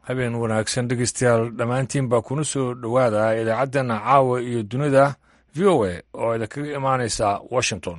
habeen wanaagsan dhegeystayaal dhammaantiin baa kuna soo dhowaada idaacaddan caawa iyo dunida v o a oo idinkaga imaanaysa washington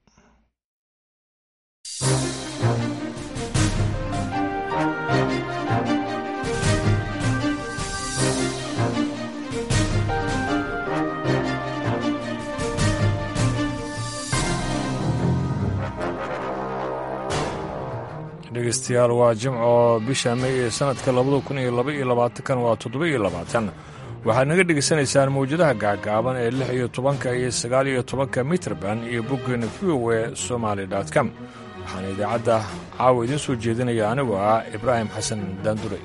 dhegeystayaal waa jimco bisha may ee sanadka labada kun iyo laba iyo labaatankan waa toddoba iyo labaatan waxaad naga dhegaysanaysaan mawjadaha gaagaaban ee lix iyo tobanka iyo sagaal iyo tobanka mitrban iyo boggeena v o e somaali com waxaana idaacadda caawa idiin soo jeedinaya anigoo ah ibraahim xasan daandure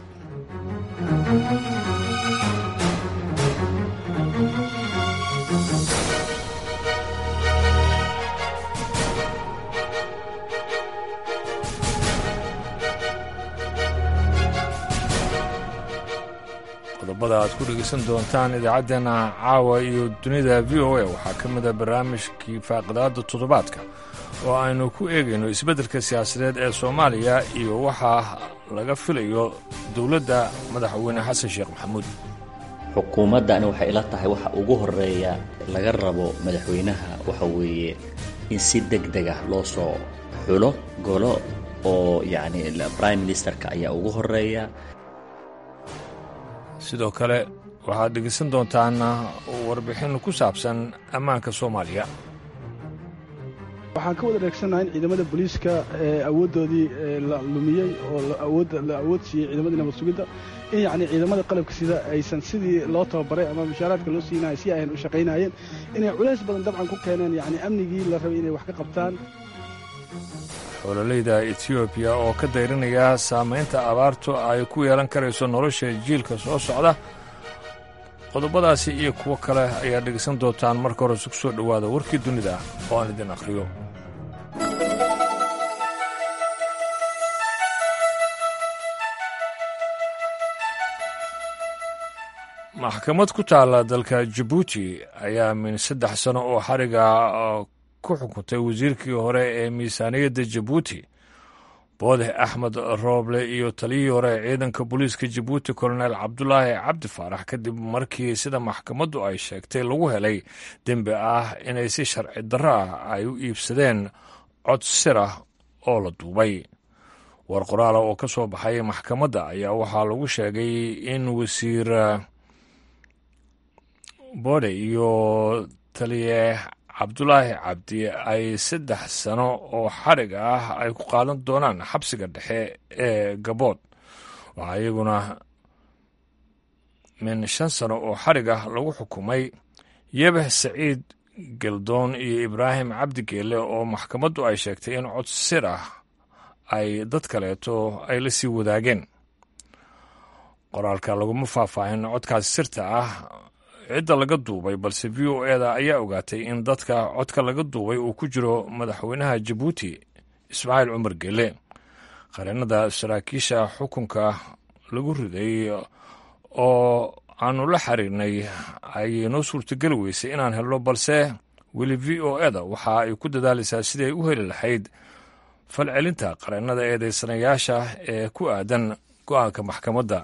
qodobada aad ku dhegaysan doontaan idaacaddeenna caawa iyo dunida v o a waxaa ka mida barnaamijkii faaqidaadda toddobaadka oo aynu ku eegayno isbeddelka siyaasadeed ee soomaaliya iyo waxaa laga filayo dowladda madaxweyne xasan sheekh maxamuud xukuumaddani waxay ila tahay waxa ugu horeeya laga rabo madaxweynaha waxa weeye in si deg deg ah loo soo xulo golo oo yacni prime ministerka ayaa ugu horeeya sidoo kale waxaad dhegaysan doontaan warbixin ku saabsan ammaanka soomaaliya waxaan ka wada dheegsannaha in ciidamada booliiska awooddoodii la lumiyey oo la awood siiyey ciidamadii nabad sugidda in yacni ciidamada qalabka sida aysan sidii loo tababaray ama mushaaraadka loo siinaya si aynan u shaqaynaayeen inay culays badan dabcan ku keeneen yacni amnigii la rabay inay wax ka qabtaan xololayda etiyoobiya oo ka dayrinaya saamaynta abaartu ay ku yeelan karayso nolosha jiilka soo socda qodobadaasi iyo kuwo kale ayaad dhegaysan doontaan marka hore isku soo dhowaada warkii dunida oo aan idin akhriyo maxkamad ku taalla dalka jabuuti ayaa min saddex sano oo xariga ku xukuntay wasiirkii hore ee miisaaniyadda jabuuti boode axmed rooble iyo taliyihii hore ee ciidanka booliiska jabuuti kolonel cabdulaahi cabdi faarax kadib markii sida maxkamaddu ay sheegtay lagu helay dembi ah inay si sharci darro ah ay u iibsadeen cod sir ah oo la duubay war qoraala oo ka soo baxay maxkamadda ayaa waxaa lagu sheegay in wasiir boode iyo taliye cabdulaahi cabdi ay saddex sano oo xarig ah ay ku qaadan doonaan xabsiga dhexe ee gabood waxaa iyaguna min shan sano oo xarig ah lagu xukumay yebeh saciid geldoon iyo ibraahim cabdi geelle oo maxkamaddu ay sheegtay in cod sir ah ay dad kaleeto ay la sii wadaageen qoraalka laguma faahfaahin codkaas sirta ah cidda laga duubay balse v o eda ayaa ogaatay in dadka codka laga duubay uu ku jiro madaxweynaha jabuuti ismaaciil cumar gele qareenada saraakiisha xukunka lagu riday oo aanu la xiriirnay ayay noo suurtogeli weysay inaan helno balse weli v o eda waxa ay ku dadaalaysaa siday u heli lahayd falcelinta qareenada eedeysanayaasha ee ku aadan go-aanka maxkamadda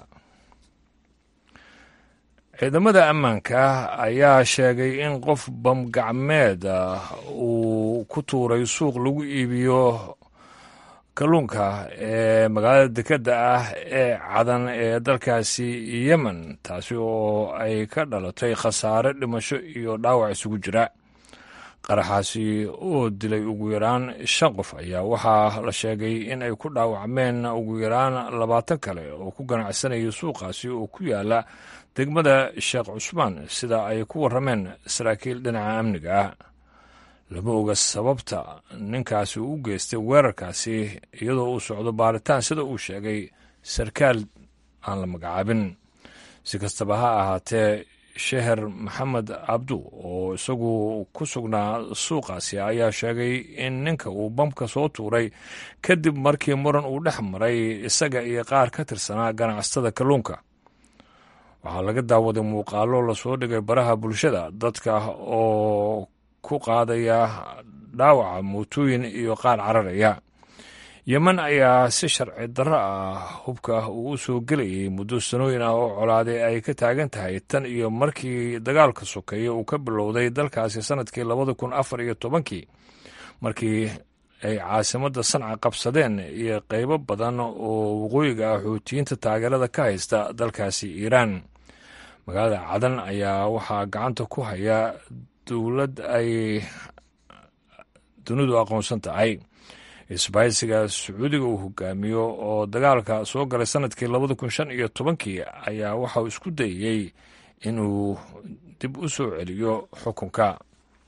ciidamada ammaanka ayaa sheegay in qof bamgacmeed uu ku tuuray suuq lagu iibiyo kalluunka ee magaalada dekedda ah ee cadan ee dalkaasi yemen taasi oo ay ka dhalatay khasaare dhimasho iyo dhaawac isugu jira qaraxaasi oo dilay ugu yaraan shan qof ayaa waxaa la sheegay in ay ku dhaawacmeen ugu yaraan labaatan kale oo ku ganacsanaya suuqaasi oo ku yaala degmada sheekh cusmaan sida ay ku warrameen saraakiil dhinaca amniga ah lama oga sababta ninkaasi uu u geystay weerarkaasi iyadoo uu socdo baaritaan sida uu sheegay sarkaal aan la magacaabin si kastaba ha ahaatee sheher maxamed cabdu oo isagu ku sugnaa suuqaasi ayaa sheegay in ninka uu bamka soo tuuray kadib markii muran uu dhex maray isaga iyo qaar ka tirsanaa ganacsatada kalluunka waxaa laga daawaday muuqaallo lasoo dhigay baraha bulshada dadka oo ku qaadaya dhaawaca mootooyin iyo qaar cararaya yemen ayaa si sharci darro ah hubka uu u soo gelayay muddo sanooyin ah oo colaaday ay ka taagan tahay tan iyo markii dagaalka sokeeye uu ka bilowday dalkaasi sannadkii labada kun afar iyo tobankii markii ay caasimadda sanca qabsadeen iyo qaybo badan oo waqooyiga ah xuutiyiinta taageerada ka haysta dalkaasi iiraan magaalada cadan ayaa waxaa gacanta ku haya dowlad ay dunidu aqoonsan tahay isbahaysiga sacuudiga uu hogaamiyo oo dagaalka soo galay sanadkii labada kun shan iyo tobankii ayaa waxauu isku dayey inuu dib u soo celiyo xukunka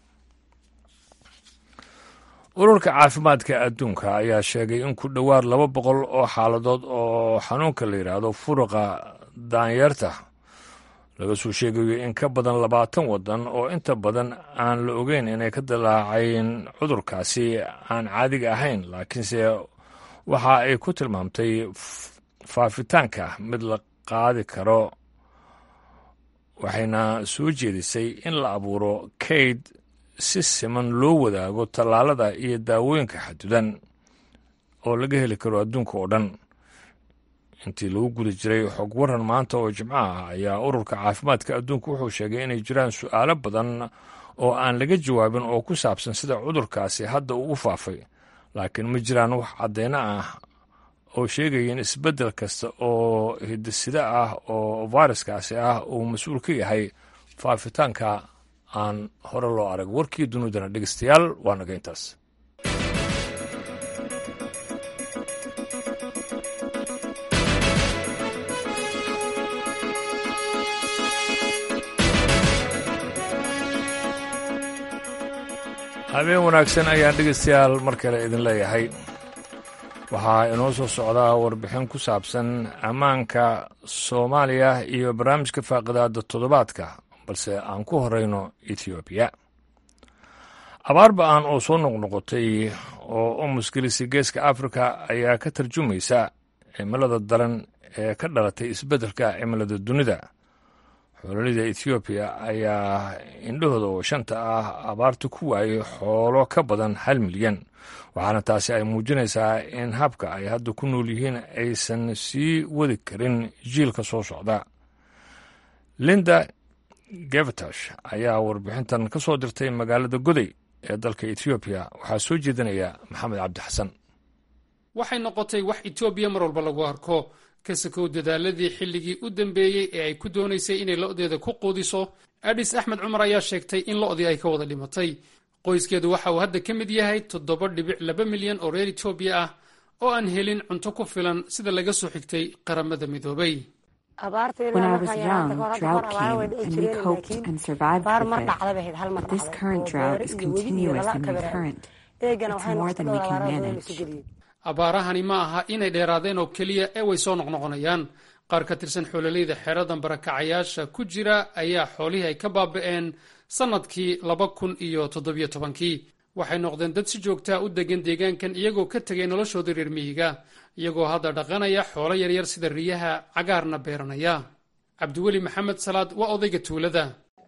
ururka caafimaadka adduunka ayaa sheegay in ku dhowaad laba boqol oo xaaladood oo xanuunka la yidhaahdo furuqa daanyeerta laga soo sheegayo in ka badan labaatan waddan oo inta badan aan la ogeyn inay ka dalaaceen cudurkaasi aan caadiga ahayn laakiinse waxa ay ku tilmaamtay faafitaanka mid la qaadi karo waxayna soo jeedisay in la abuuro kayd si siman loo wadaago tallaalada iyo daawooyinka xadudan oo laga heli karo adduunka oo dhan intii lagu guda jiray xog waran maanta oo jimco ah ayaa ururka caafimaadka adduunka wuxuu sheegay inay jiraan su'aalo badan oo aan laga jawaabin oo ku saabsan sida cudurkaasi hadda uu u faafay laakiin ma jiraan wax caddeyno ah oo sheegaya in isbeddel kasta oo hidisida ah oo fayraskaasi ah uu mas-uul ka yahay faafitaanka aan hore loo arag warkii dunidana dhegeystayaal waa naga intaas habeen wanaagsan ayaan dhegeystayaal mar kale idin leeyahay waxaa inoo soo socdaa warbixin ku saabsan ammaanka soomaaliya iyo barnaamijka faaqidaada toddobaadka balse aan ku horeyno etoobiya abaar ba-aan oo soo noqnoqotay oo u muskilisay geeska afrika ayaa ka tarjumaysa cimilada daran ee ka dhalatay isbeddelka cimilada dunida xoololida etoobiya ayaa indhahooda oo shanta ah abaarta ku waayay xoolo ka badan hal milyan waxaana taasi ay muujinaysaa in habka ay hadda ku nool yihiin aysan sii wadi karin jiilka soo socda linda gevatash ayaa warbixintan ka soo dirtay magaalada goday ee dalka etoobiya waxaa soo jeedinaya maxamed cabdi xasan waxay noqotay wax etoobiya mar walba lagu arko kasakow dadaaladii xilligii u dambeeyey ee ay ku doonaysay inay lo'deeda ku quudiso adhis axmed cumar ayaa sheegtay in lo'dii ay ka wada dhimatay qoyskeedu waxa uu hadda ka mid yahay toddoba dhibic laba milyan oo reer etoobiya ah oo aan helin cunto ku filan sida laga soo xigtay qaramada midoobay When I was young, drought came, and we coped and survived with it. But this current drought is continuous and recurrent. It's more than we can manage. abaarahani ma aha inay dheeraadeen oo keliya ee way soo noqnoqonayaan qaar ka tirsan xoololeyda xeeradan barakacayaasha ku jira ayaa xoolihii ay ka baaba'een sannadkii laba kun iyo toddobiyo tobankii waxay noqdeen dad si joogtaa u degan deegaankan iyagoo ka tegay noloshoodii reer miyiga iyagoo hadda dhaqanaya xoolo yaryar sida riyaha cagaarna beeranaya cabdiweli maxamed salaad waa odayga tuulada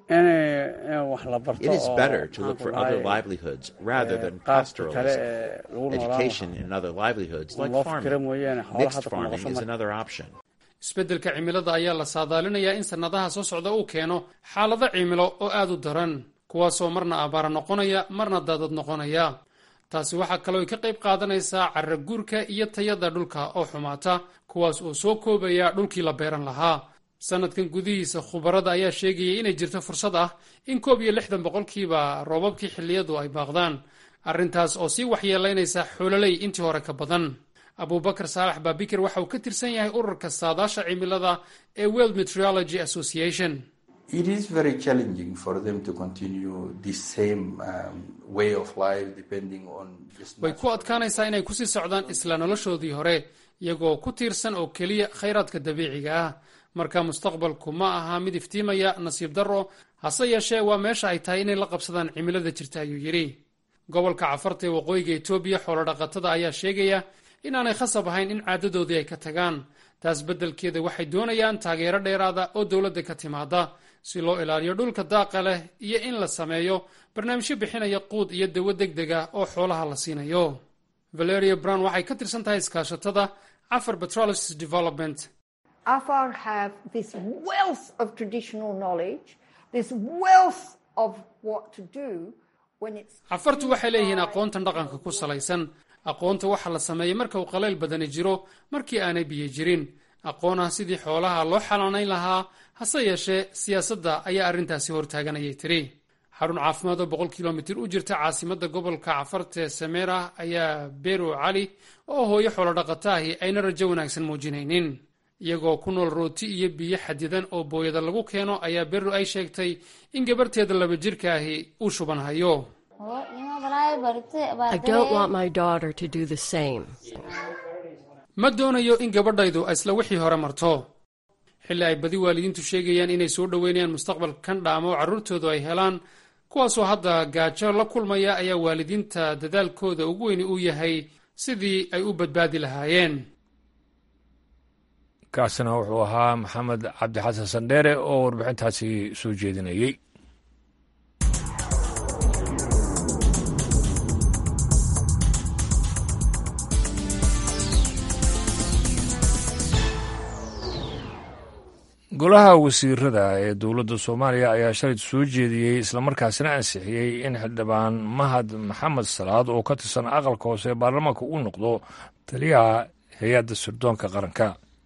It is better to look for other livelihoods rather than pastoralism. Education in other livelihoods like farming. Mixed farming is another option. isbeddelka cimilada ayaa la saadaalinayaa in sannadaha soo socda uu keeno xaalado cimilo oo aad u daran kuwaasoo marna abaara noqonaya marna daadad noqonaya taasi waxaa kaloo ay ka qayb qaadanaysaa carra guurka iyo tayada dhulka oo xumaata kuwaas oo soo koobaya dhulkii la beeran lahaa sannadkan gudihiisa khubarada ayaa sheegayay inay jirto fursad ah in koob iyo lixdan boqolkiiba roobabkii xilliyadu ay baaqdaan arrintaas oo sii waxyeelaynaysa xoololey intii hore ka badan abubakar saalax baabikir waxa uu ka tirsan yahay ururka saadaasha cimilada ee world meteorology association It is very challenging for them to continue the same um, way of life depending on just way ku adkaanaysaa inay kusii socdaan isla noloshoodii hore iyagoo ku tiirsan oo keliya khayraadka dabiiciga ah marka mustaqbalku ma aha mid iftiimaya nasiib darro hase yeeshee waa meesha ay tahay inay la qabsadaan cimilada jirta ayuu yidhi gobolka cafarta ee waqooyiga etoobiya xoolodhaqatada ayaa sheegaya inaanay khasab ahayn in caadadoodii ay ka tagaan taas beddelkeeda waxay doonayaan taageero dheeraada oo dowladda ka timaada si loo ilaaliyo dhulka daaqa leh iyo in la sameeyo barnaamijyo bixinaya quud iyo dawo deg deg ah oo xoolaha la siinayo valeria brown waxay ka tirsan tahay iskaashatada afar petrolysis development afar have this wealth of traditional knowledge this wealth of what to do when it's cafartu waxay leeyihiin aqoontan dhaqanka ku salaysan aqoonta waxa la sameeyey marka uu qalayl badani jiro markii aanay biyo jirin aqoon ah sidii xoolaha loo xanaanayn lahaa hase yeeshee siyaasadda ayaa arrintaasi hortaaganayay tiri xarun caafimaad oo boqol kilomitir u jirta caasimadda gobolka cafarta sameera ayaa bero cali oo hooyo xoolodhaqata ahi ayna rajo wanaagsan muujinaynin iyagoo ku nool rooti iyo biyo xadidan oo booyada lagu keeno ayaa bero ay sheegtay in gabarteeda laba jirka ahi uu shuban hayo ma doonayo in gabadhaydu isla wixii hore marto xilli ay badi waalidiintu sheegayaan inay soo dhoweynayaan mustaqbal kan dhaama oo carruurtoodu ay helaan kuwaasoo hadda gaajo la kulmaya ayaa waalidiinta dadaalkooda ugu weyni uu yahay sidii ay u badbaadi lahaayeen kaasina wuxuu ahaa maxamed cabdi xasan sandheere oo warbixintaasi soo jeedinayey golaha wasiirada ee dowladda soomaaliya ayaa shalay soo jeediyey islamarkaasina ansixiyey in xildhibaan mahad maxamed salaad oo ka tirsan aqalka hoose ee baarlamaanka uu noqdo taliyaha hay-adda sirdoonka qaranka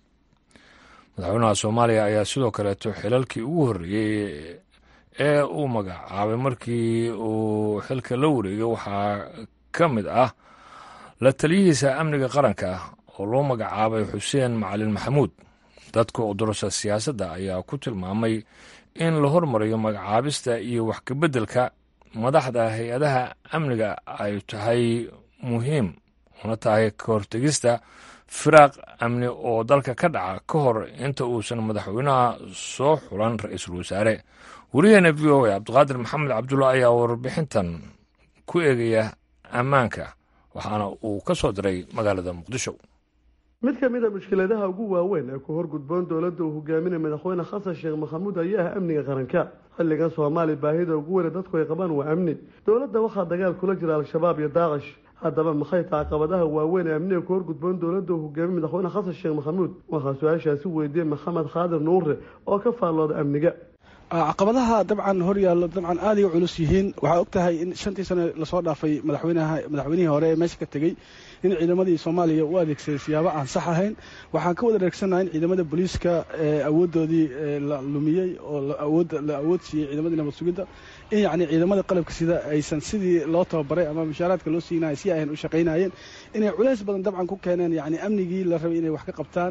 madaxweynaha soomaaliya ayaa sidoo kaleeto xilalkii ugu horreeyey ee uu magacaabay markii uu xilka la wareegay waxaa ka mid ah la taliyihiisa amniga qaranka oo loo magacaabay xuseen macalin maxamuud dadka odorasha siyaasadda ayaa ku tilmaamay in la hormariyo magacaabista iyo wax kabeddelka madaxda hay-adaha amniga ay tahay muhiim una tahay ka hortegista firaaq amni oo dalka ka dhaca ka hor inta uusan madaxweynaha soo xulan ra-iisul wasaare wariyaheena v o a cabdiqaadir maxamed cabdulla ayaa warbixintan ku eegaya ammaanka waxaana uu ka soo diray magaalada muqdisho mid ka mid a mushkiladaha ugu waaweyn ee ku horgudboon dowladda uu hogaaminay madaxweyne xasan sheekh maxamuud ayaa ah amniga qaranka xilligan soomaaliya baahida ugu weyne dadku ay qabaan waa amni dowladda waxaa dagaal kula jira al-shabaab iyo daaqish haddaba maxay tahay caqabadaha waaweyn ee amniga ku horgudboon dowladda uu hogaamiyey madaxweyne xasan sheekh maxamuud waxaa su-aashaasi weydiiyey maxamed khaadir nuure oo ka faallooda amniga caqabadaha dabcan hor yaallo dabcan aaday u culus yihiin waxaa og tahay in shantii sane lasoo dhaafay madaxweynaha madaxweynihii hore ee meesha ka tegey in ciidamadii soomaaliya u adeegsaday siyaabo aan sax ahayn waxaan ka wada reegsanaha in ciidamada booliiska awoodoodii la lumiyey oo la awood siiyey ciidamadii nabad sugidda in yacni ciidamada qalabka sida aysan sidii loo tababaray ama mushaaraadka loo siinaya si ayan u shaqaynayeen inay culays badan dabcan ku keeneen yacni amnigii la rabay inay wax ka qabtaan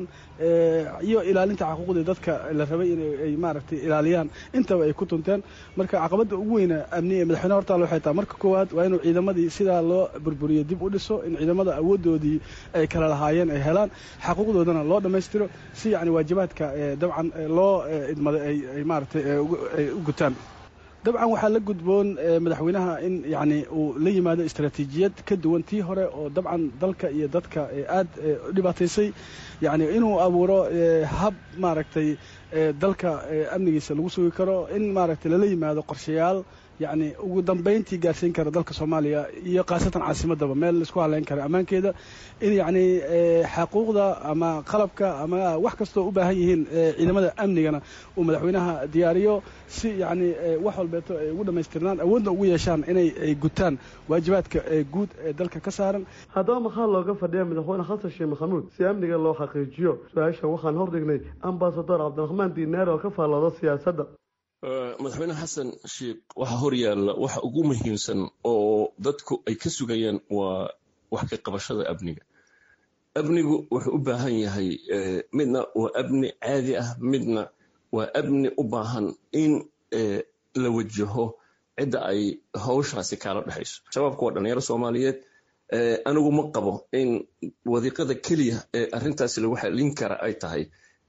iyo ilaalinta xuquuqdii dadka la rabay inay maaragtay ilaaliyaan intaba ay ku tunteen marka caqabadda ugu weyna amni ee madaxweyne hortaal waxay tahay marka koowaad waa inuu ciidamadii sidaa loo burburiyo dib u dhiso in ciidamada awoodoodii ay kala lahaayeen ay helaan xaquuqdoodana loo dhammaystiro si yacni waajibaadka dabcan loo idmaday ay maaragtay ay u gutaan dabcan waxaa la gudboon madaxweynaha in yacni uu la yimaado istaraatiijiyad ka duwan tii hore oo dabcan dalka iyo dadka aad u dhibaataysay yacni inuu abuuro hab maaragtay dalka amnigiisa lagu sugi karo in maaragtay lala yimaado qorshayaal yacni ugu dambayntii gaarsiin kara dalka soomaaliya iyo khaasatan caasimadaba meel laisku haleyn kara ammaankeeda in yacni xaquuqda ama qalabka ama wax kastoo u baahan yihiin ciidamada amnigana uu madaxweynaha diyaariyo si yacni wax walbeeto ay ugu dhammaystirnaan awoodna ugu yeeshaan inay gutaan waajibaadka guud ee dalka ka saaran haddaba maxaa looga fadhiya madaxweyne xasan sheekh maxamuud si amniga loo xaqiijiyo su-aashan waxaan hordhignay ambasador cabdiraxmaan diinaar oo ka faallooda siyaasadda madaxweyne xasan sheekh waxaa hor yaalla waxa ugu muhiimsan oo dadku ay ka sugayaan waa wax ka qabashada amniga amnigu wuxuu u baahan yahay midna waa amni caadi ah midna waa amni u baahan in la wajaho cidda ay hawshaasi kaala dhexayso shabaabku waa dhalinyaro soomaaliyeed anigu ma qabo in wadiiqada keliya ee arrintaasi lagu xalin kara ay tahay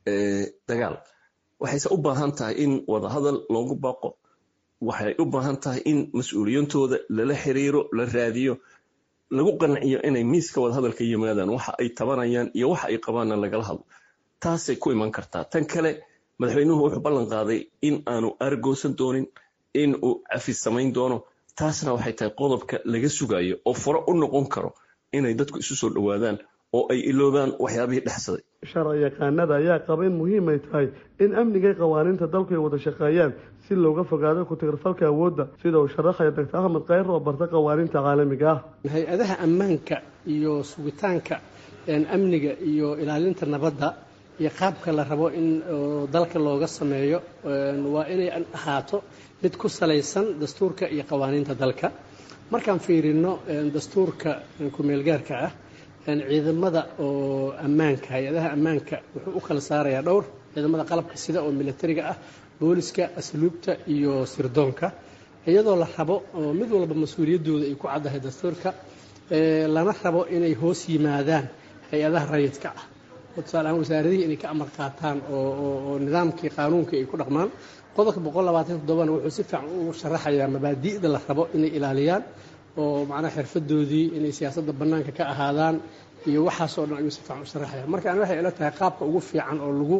dagaal waxayse u baahan tahay in wadahadal loogu baaqo waxay u baahan tahay in mas-uuliyantooda lala xiriiro la raadiyo lagu qanciyo inay miiska wadahadalka yimaadaan waxa ay tabanayaan iyo waxa ay qabaanna lagala hadlo taasay ku iman kartaa tan kale madaxweynuhu wuxuu ballan qaaday in aanu argoosan doonin in uu cafis samayn doono taasna waxay tahay qodobka laga sugayo oo furo u noqon karo inay dadku isu soo dhowaadaan oo ay iloobaan waxyaabihii dhexsaday sharci yaqaanada ayaa qaba in muhiim ay tahay in amnigay qawaaniinta dalku ay wada shaqeeyaan si looga fogaado ku-tirfalka awoodda sida uu sharaxaya doctor axmed khayr oo barta qawaaniinta caalamiga ah hay-adaha ammaanka iyo sugitaanka amniga iyo ilaalinta nabadda iyo qaabka la rabo in dalka looga sameeyo waa inay ahaato mid ku salaysan dastuurka iyo qawaaniinta dalka markaan fiirino dastuurka ku-meelgaarka ah ciidamada oo ammaanka hay-adaha ammaanka wuxuu u kala saarayaa dhowr ciidamada qalabka sida oo militariga ah booliska asluubta iyo sirdoonka iyadoo la rabo oo mid walba mas-uuliyaddooda ay ku caddahay dastuurka lana rabo inay hoos yimaadaan hay-adaha rayidka ah oo tusaale ahaan wasaaradihii inay ka amar qaataan oo nidaamkii qaanuunkii ay ku dhaqmaan qodobka boqol labaatan toddobana wuxuu si fiican u sharaxayaa mabaadi'da la rabo inay ilaaliyaan oo macnaha xirfadoodii inay siyaasadda bannaanka ka ahaadaan iyo waxaasoo dhan ayuu si fiican u sharaxaya marka ani waxay ila tahay qaabka ugu fiican oo lagu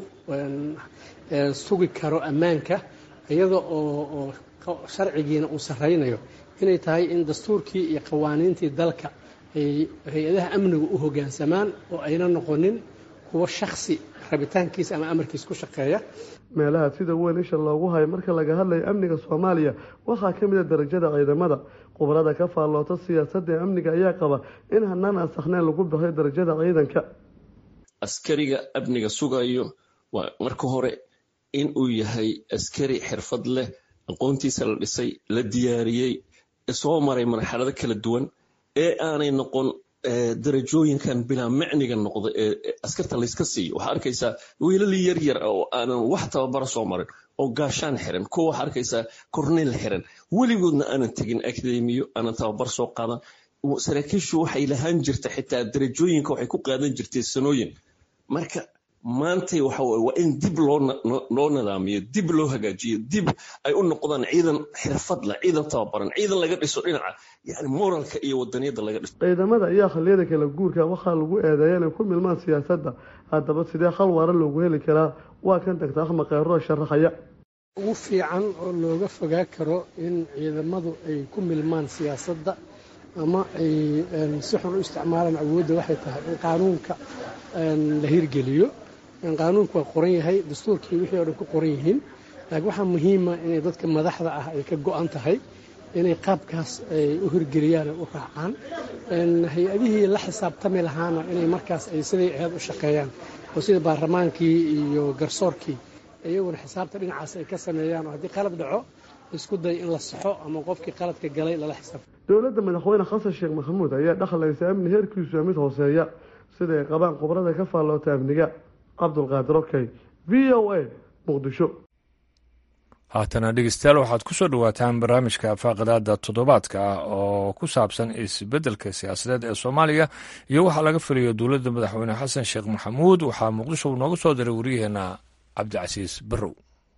sugi karo ammaanka iyada oo sharcigiina uu sarraynayo inay tahay in dastuurkii iyo qawaaniintii dalka ay hay-adaha amnigu u hoggaansamaan oo ayna noqonin kuwa shaksi rabitaankiisa ama amarkiisa ku shaqeeya meelaha sida weyn isha loogu hayo marka laga hadlayo amniga soomaaliya waxaa ka mid a darajada ciidamada khubarada ka faalloota siyaasadda amniga ayaa qaba in hanaan aan saxnayn lagu bixiyo darajada ciidanka askariga amniga sugayo waa marka hore in uu yahay askari xirfad leh aqoontiisa la dhisay la diyaariyey soo maray marxalado kala duwan ee aanay noqon darajooyinkan bilaa macniga noqda ee askarta layska siiyo waxaa arkaysaa wiilali yaryar oo aanan wax tababara soo marin oo gaashaan xiran kuwa waxaa arkaysaa korneyl xiran weligoodna aanan tegin akademiyo aanan tababar soo qaadan saraakiishu waxay lahaan jirta xitaa darajooyinka waxay ku qaadan jirtay sanooyin marka maantay waxa waa in dib loo nidaamiyo dib loo hagaajiyo dib ay u noqdaan ciidan xirfad leh ciidan tababaran ciidan laga dhiso dhinaca yani moralka iyo wadaniyadda laga dhiso ciidamada ayaa xilliyada kala guurka waxaa lagu eedeeya inay ku milmaan siyaasadda haddaba sidee khal waara loogu heli karaa waa kan doctor axmed khayro sharaxaya ugu fiican oo looga fogaa karo in ciidamadu ay ku milmaan siyaasadda ama ay si xun u isticmaalaan awoodda waxay tahay in qaanuunka la hirgeliyo qaanuunku waa qoran yahay dastuurkii wixii o dhan ku qoran yihiin laakiin waxaa muhiima inay dadka madaxda ah ay ka go-an tahay inay qaabkaas ay u hirgeliyaan ay u raacaan hay-adihii la xisaabtami lahaana inay markaas ay siday ahayd u shaqeeyaan oo sida baarlamaankii iyo garsoorkii iyaguna xisaabta dhinacaas ay ka sameeyaan oo haddii qalad dhaco isku day in la saxo ama qofkii qaladka galay lala xisaabto dowladda madaxweyne xasan sheekh maxamuud ayaa dhaqlaysa amni heerkiisu mid hooseeya sida ay qabaan khubrada ka faalloota amniga cabdulqaadir okey v o a muqdisho haatana dhegeystayaal waxaad ku soo dhowaataan barnaamijka faaqidaada toddobaadka ah oo ku saabsan isbeddelka siyaasadeed ee soomaaliya iyo waxaa laga filayo dowladda madaxweyne xasan sheekh maxamuud waxaa muqdisho uu nooga soo diray waryaheena cabdicasiis barrow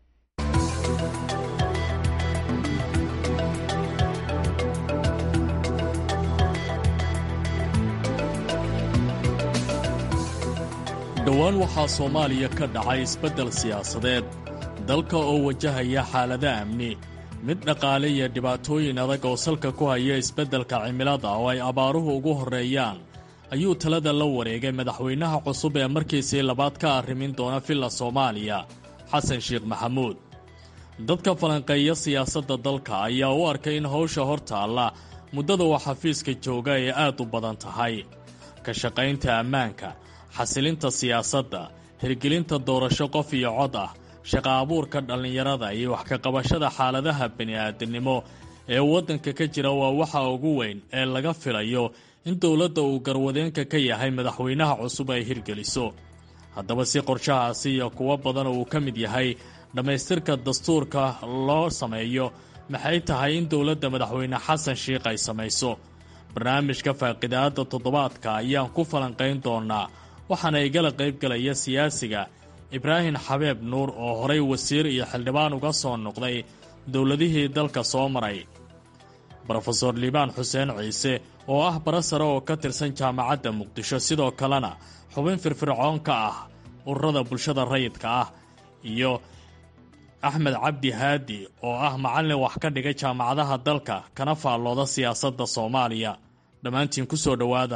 dhowaan waxaa soomaaliya ka dhacay isbeddel siyaasadeed dalka oo wajahaya xaalada amni mid dhaqaale iyo dhibaatooyin adag oo salka ku haya isbeddelka cimilada oo ay abaaruhu ugu horreeyaan ayuu talada la wareegay madaxweynaha cusub ee markiisii labaad ka arrimin doona villa soomaaliya xasan sheekh maxamuud dadka falanqeeya siyaasadda dalka ayaa u arkay in howsha hor taalla muddada uu xafiiska jooga ay aad u badan tahay ka shaqaynta ammaanka xasilinta siyaasadda hirgelinta doorasho qof iyo cod ah shaqa abuurka dhallinyarada iyo wax ka qabashada xaaladaha bini'aadamnimo ee waddanka ka jira waa waxa ugu weyn ee laga filayo in dowladda uu garwadeenka ka yahay madaxweynaha cusub ay hirgeliso haddaba si qorshahaasi iyo kuwo badan uu ka mid yahay dhammaystirka dastuurka loo sameeyo maxay tahay in dowladda madaxweyne xasan sheikh ay samayso barnaamijka faaqidaadda toddobaadka ayaan ku falanqayn doonaa waxaana igala qaybgalaya siyaasiga ibraahim xabeeb nuur oo horay wasiir iyo xildhibaan uga soo noqday dowladihii dalka soo maray brofeor liibaan xuseen ciise oo ah bara sare oo ka tirsan jaamacadda muqdisho sidoo kalena xubin firfircoon ka ah ururada bulshada rayidka ah iyo axmed cabdi haadi oo ah macallin wax ka dhigay jaamacadaha dalka kana faallooda siyaasadda soomaaliya dhammaantiin ku soo dhowaada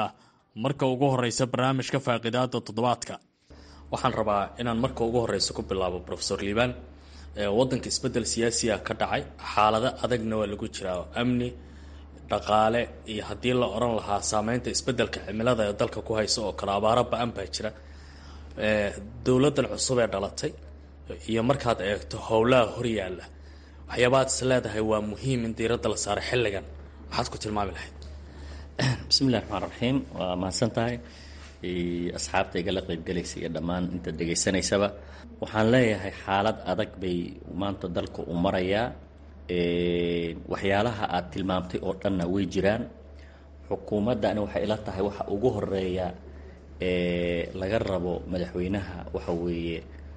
marka ugu horeysa barnaamijka faaqidaada toddobaadka waxaan rabaa inaan marka ugu horeysa ku bilaabo rofesor liibaan wadanka isbedel siyaasiya ka dhacay xaalado adagna waa lagu jiraa amni dhaqaale iyo haddii la oran lahaa saameynta isbedelka cimilada ee dalka ku haysa oo kale abaaro ba-an baa jira dowladan cusub ee dhalatay iyo markaad eegto howlaha horyaala waxyaabaad is leedahay waa muhiim in diiradda la saaro xilligan maxaad ku tilmaami lahayd bismillahi raxmaan raxiim waa mahadsan tahay asxaabta igala qeybgelaysa iyo dhammaan inta dhegaysanaysaba waxaan leeyahay xaalad adag bay maanta dalka u marayaa waxyaalaha aad tilmaamtay oo dhanna way jiraan xukuumaddani waxay ila tahay waxa ugu horeeya laga rabo madaxweynaha waxa weeye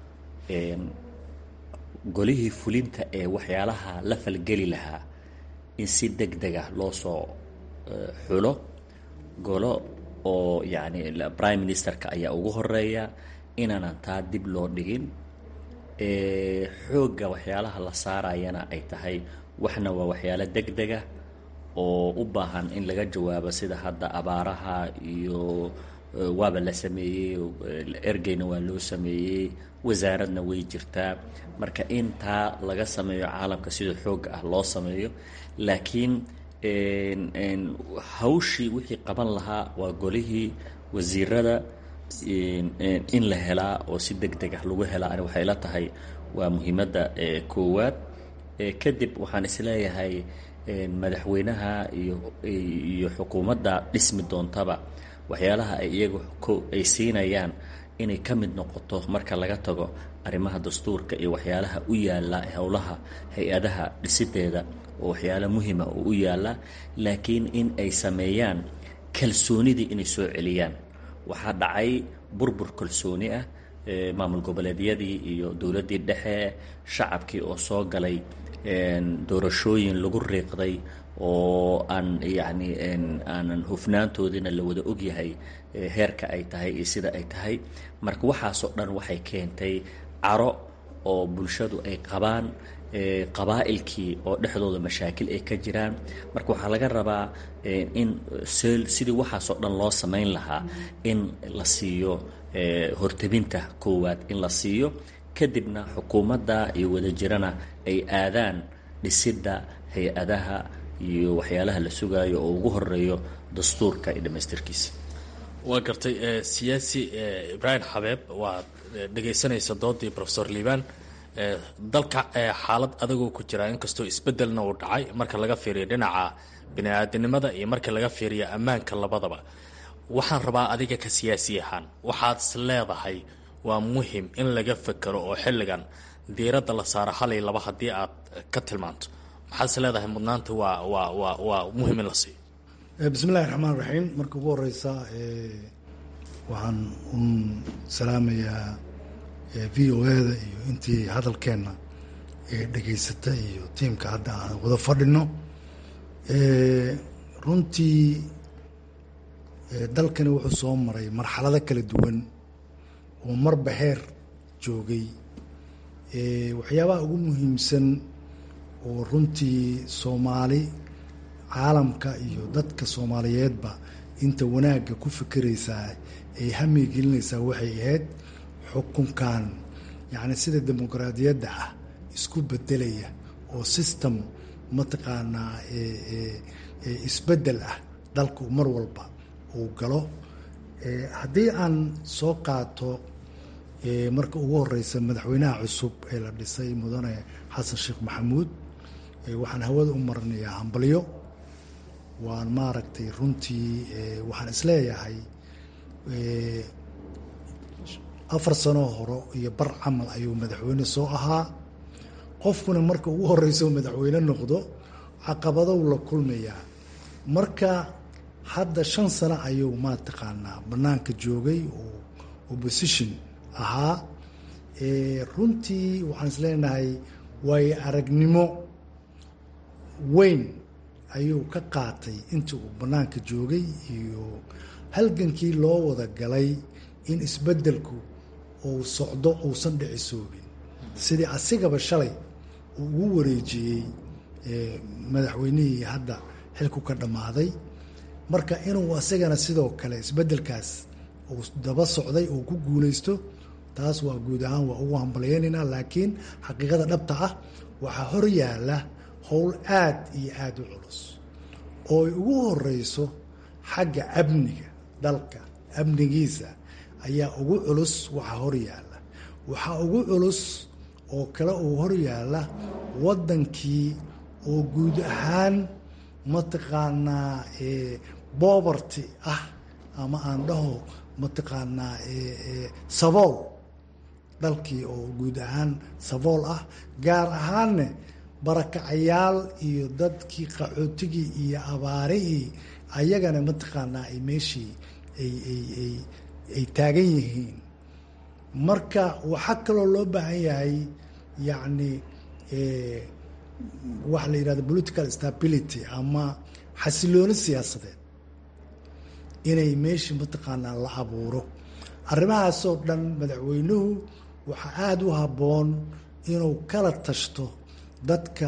golihii fulinta ee waxyaalaha la falgeli lahaa in si deg deg ah loo soo xulo golo oo yacni prime ministerka ayaa ugu horeeya inaanan taa dib loo dhigin xoogga waxyaalaha la saarayana ay tahay waxna waa waxyaalo deg dega oo u baahan in laga jawaabo sida hadda abaaraha iyo waaba la sameeyey ergeyna waa loo sameeyey wasaaradna way jirtaa marka in taa laga sameeyo caalamka sida xoogga ah loo sameeyo laakiin hawshii wixii qaban lahaa waa golihii wasiirada in la helaa oo si deg deg ah lagu helaa ani waxay la tahay waa muhiimadda koowaad kadib waxaan isleeyahay madaxweynaha iyo iyo xukuumadda dhismi doontaba waxyaalaha ay iyagu ay siinayaan inay ka mid noqoto marka laga tago arrimaha dastuurka iyo waxyaalaha u yaalla howlaha hay-adaha dhisideeda oo waxyaalo muhima oo u yaalla laakiin in ay sameeyaan kalsoonidii inay soo celiyaan waxaa dhacay burbur kalsooni ah maamul goboleedyadii iyo dowladdii dhexe shacabkii oo soo galay doorashooyin lagu riiqday oo aan yacni aanan hufnaantoodina la wada ogyahay heerka ay tahay iyo sida ay tahay marka waxaasoo dhan waxay keentay caro oo bulshadu ay qabaan qabaa'ilkii oo dhexdooda mashaakil ay ka jiraan marka waxaa laga rabaa in sidii waxaasoo dhan loo samayn lahaa in la siiyo hortebinta koowaad in la siiyo kadibna xukuumadda iyo wadajirana ay aadaan dhisidda hay-adaha iyo waxyaalaha la sugaayo oo ugu horeeyo dastuurka iyo dhammaystirkiisa waa gartay siyaasi ibraahim xabeeb waad dhegaysanaysa doodii rofesor liibaan dalka xaalad adagoo ku jira inkastoo isbedelna uu dhacay marka laga fiiriyo dhinaca bini-aadinimada iyo marka laga fiiriyo ammaanka labadaba waxaan rabaa adiga ka siyaasi ahaan waxaad is leedahay waa muhim in laga fekero oo xilligan diiradda la saaro halay laba haddii aad ka tilmaanto maxaad is leedahay mudnaanta waa waa waa waa muhim in la siiyo bismillahi raxmaan raxiim marka ugu horeysa waxaan un salaamayaa v o eda iyo intii hadalkeenna dhegaysata iyo tiimka hadda aan wada fadhino runtii dalkani wuxuu soo maray marxalado kala duwan oo marba heer joogay waxyaabaha ugu muhiimsan oo runtii soomaali caalamka iyo dadka soomaaliyeedba inta wanaagga ku fikiraysaa ay hamiga gelinaysaa waxay ahayd xukunkan yacni sida dimuqraadiyadda ah isku bedelaya oo system mataqaanaa isbeddel ah dalku mar walba uu galo haddii aan soo qaato marka ugu horeysa madaxweynaha cusub ee la dhisay mudane xasan sheekh maxamuud waxaan hawada u marinayaa hambalyo waan maaragtay runtii waxaan isleeyahay afar sanoo hore iyo bar camal ayuu madaxweyne soo ahaa qofkuna marka ugu horeyso madaxweyne noqdo caqabadow la kulmayaa marka hadda shan sano ayuu mataqaanaa banaanka joogay oo opposition ahaa runtii waxaan isleenahay waayo aragnimo weyn ayuu ka qaatay intii uu banaanka joogay iyo halgankii loo wada galay in isbeddelku uu socdo uusan dhicisoobin sidii asigaba shalay uu ugu wareejiyey madaxweynihii hadda xilku ka dhammaaday marka inuu asagana sidoo kale isbedelkaas uu daba socday uu ku guuleysto taas waa guud ahaan waa ugu hambalyeynayna laakiin xaqiiqada dhabta ah waxaa hor yaala howl aad iyo aada u culus oo ay ugu horeyso xagga amniga dalka amnigiisa ayaa ugu culus waxaa hor yaala waxaa ugu culus oo kale uu hor yaala waddankii oo guud ahaan mataqaanaa boberty ah ama aan dhaho mataqaanaa sabool dalkii oo guud ahaan sabool ah gaar ahaanne barakacayaal iyo dadkii qaxootigii iyo abaarihii ayagana mataqaanaa ay meeshii ay ay ay ay taagan yihiin marka waxaa kaloo loo baahan yahay yacni waxa la yidhahda political stability ama xasilooni siyaasadeed inay meeshii mataqaanaa la abuuro arrimahaasoo dhan madaxweynuhu waxaa aada u habboon inuu kala tashto dadka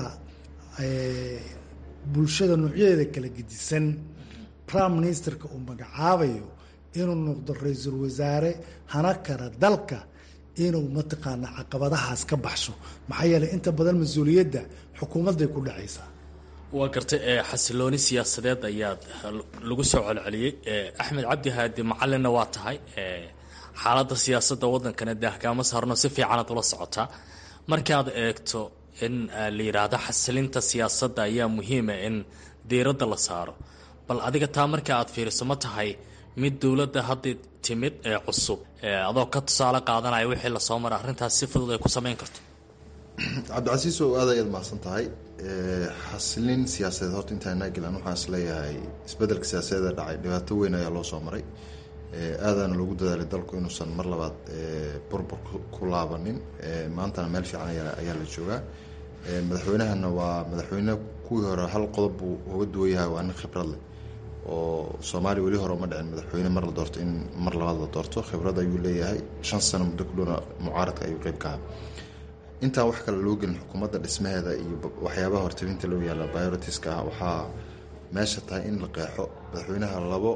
bulshada noocyadeeda kala gedisan prime ministerka uu magacaabayo inuu noqdo ra-iisul wasaare hana kara dalka inuu mataqaanaa caqabadahaas ka baxsho maxaa yeeley inta badan mas-uuliyadda xukuumadday ku dhacaysaa waa gartay xasilooni siyaasadeed ayaad lagu soo celceliyey axmed cabdi haadi macalinna waa tahay xaaladda siyaasadda waddankana daahkaama saarno si fiicanaad ula socotaa markaad eegto in la yidhaahdo xasilinta siyaasadda ayaa muhiima in diiradda la saaro bal adiga taa marka aad fiiriso ma tahay mid dowladda hadda timid ee cusub adoo ka tusaale qaadanaya wixii lasoo maray arrintaas si fudud ay ku samayn karto cabdicasiis oo aad ayaad mahadsan tahay xasilin siyaasadeed horta intaanaa gelan waxaan is leeyahay isbedelka siyaasadeeda dhacay dhibaato weyn ayaa loo soo maray aadaana loogu dadaalay dalku inuusan mar labaad burbur ku laabanin maantana meel fiican ayaa la joogaa madaxweynahana waa madaxweyne kuwii hore hal qodob buu uga duwan yahay waa nin khibrad leh oo soomaaliya weli hore uma dhicin madaxweyne mar la doorto in mar labaad la doorto khibrad ayuu leeyahay shan sano muddo ku dhowna mucaaradka ayuu qeyb ka aha intaan wax kale loo gelin xukuumadda dhismaheeda iyo waxyaabaha hortabinta loo yaalla biorotiska ah waxaa meesha tahay in la qeexo madaxweynaha labo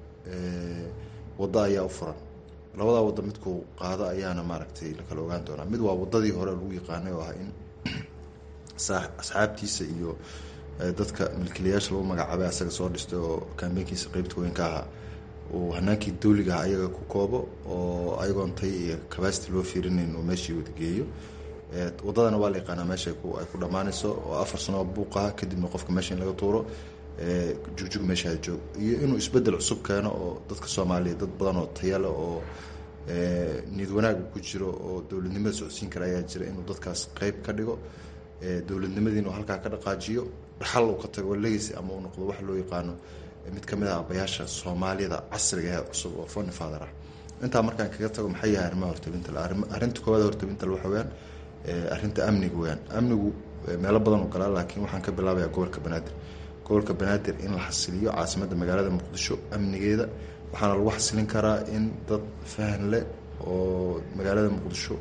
waddo ayaa u furan labadaa waddo midkuu qaado ayaana maaragtay la kala ogaan doonaa mid waa waddadii hore lagu yaqaanay oo ah in asxaabtiisa iyo dadka milkiilayaasha lagu magacaabay asaga soo dhistay oo kambeynkiisa qeybta weyn ka ahaa uu hanaankii dawliga ah ayaga ku koobo oo ayagoon tay iyo cabacity loo fiirinayn uu meeshii wadageeyo waddadana waa la yaqaanaa meesha ay ku dhammaanayso oo afar sano buuqaha kadibna qofka meesha in laga tuuro jugjug meeshaada joog iyo inuu isbedel cusub keeno oo dadka soomaaliya dad badan oo tayale oo niyad wanaaga ku jiro oo dowladnimada socodsiin kara ayaa jira inuu dadkaas qeyb ka dhigo dowladnimadiina uu halkaa ka dhaqaajiyo dhaxal uu ka tago legacy ama uu noqdo wax loo yaqaano mid ka mid ah abayaasha soomaaliyada casriga ee cusub oo foni father ah intaa markaan kaga tago maxay yahay arrimaha hortabinta arrinta koowaad hortabinta waxa weyaan arrinta amniga weyaan amnigu meelo badan u galaa laakiin waxaan ka bilaabayaa gobolka banaadir gobolka banaadir in la xasiliyo caasimadda magaalada muqdisho amnigeeda waxaana lagu xasilin karaa in dad fahan leh oo magaalada muqdisho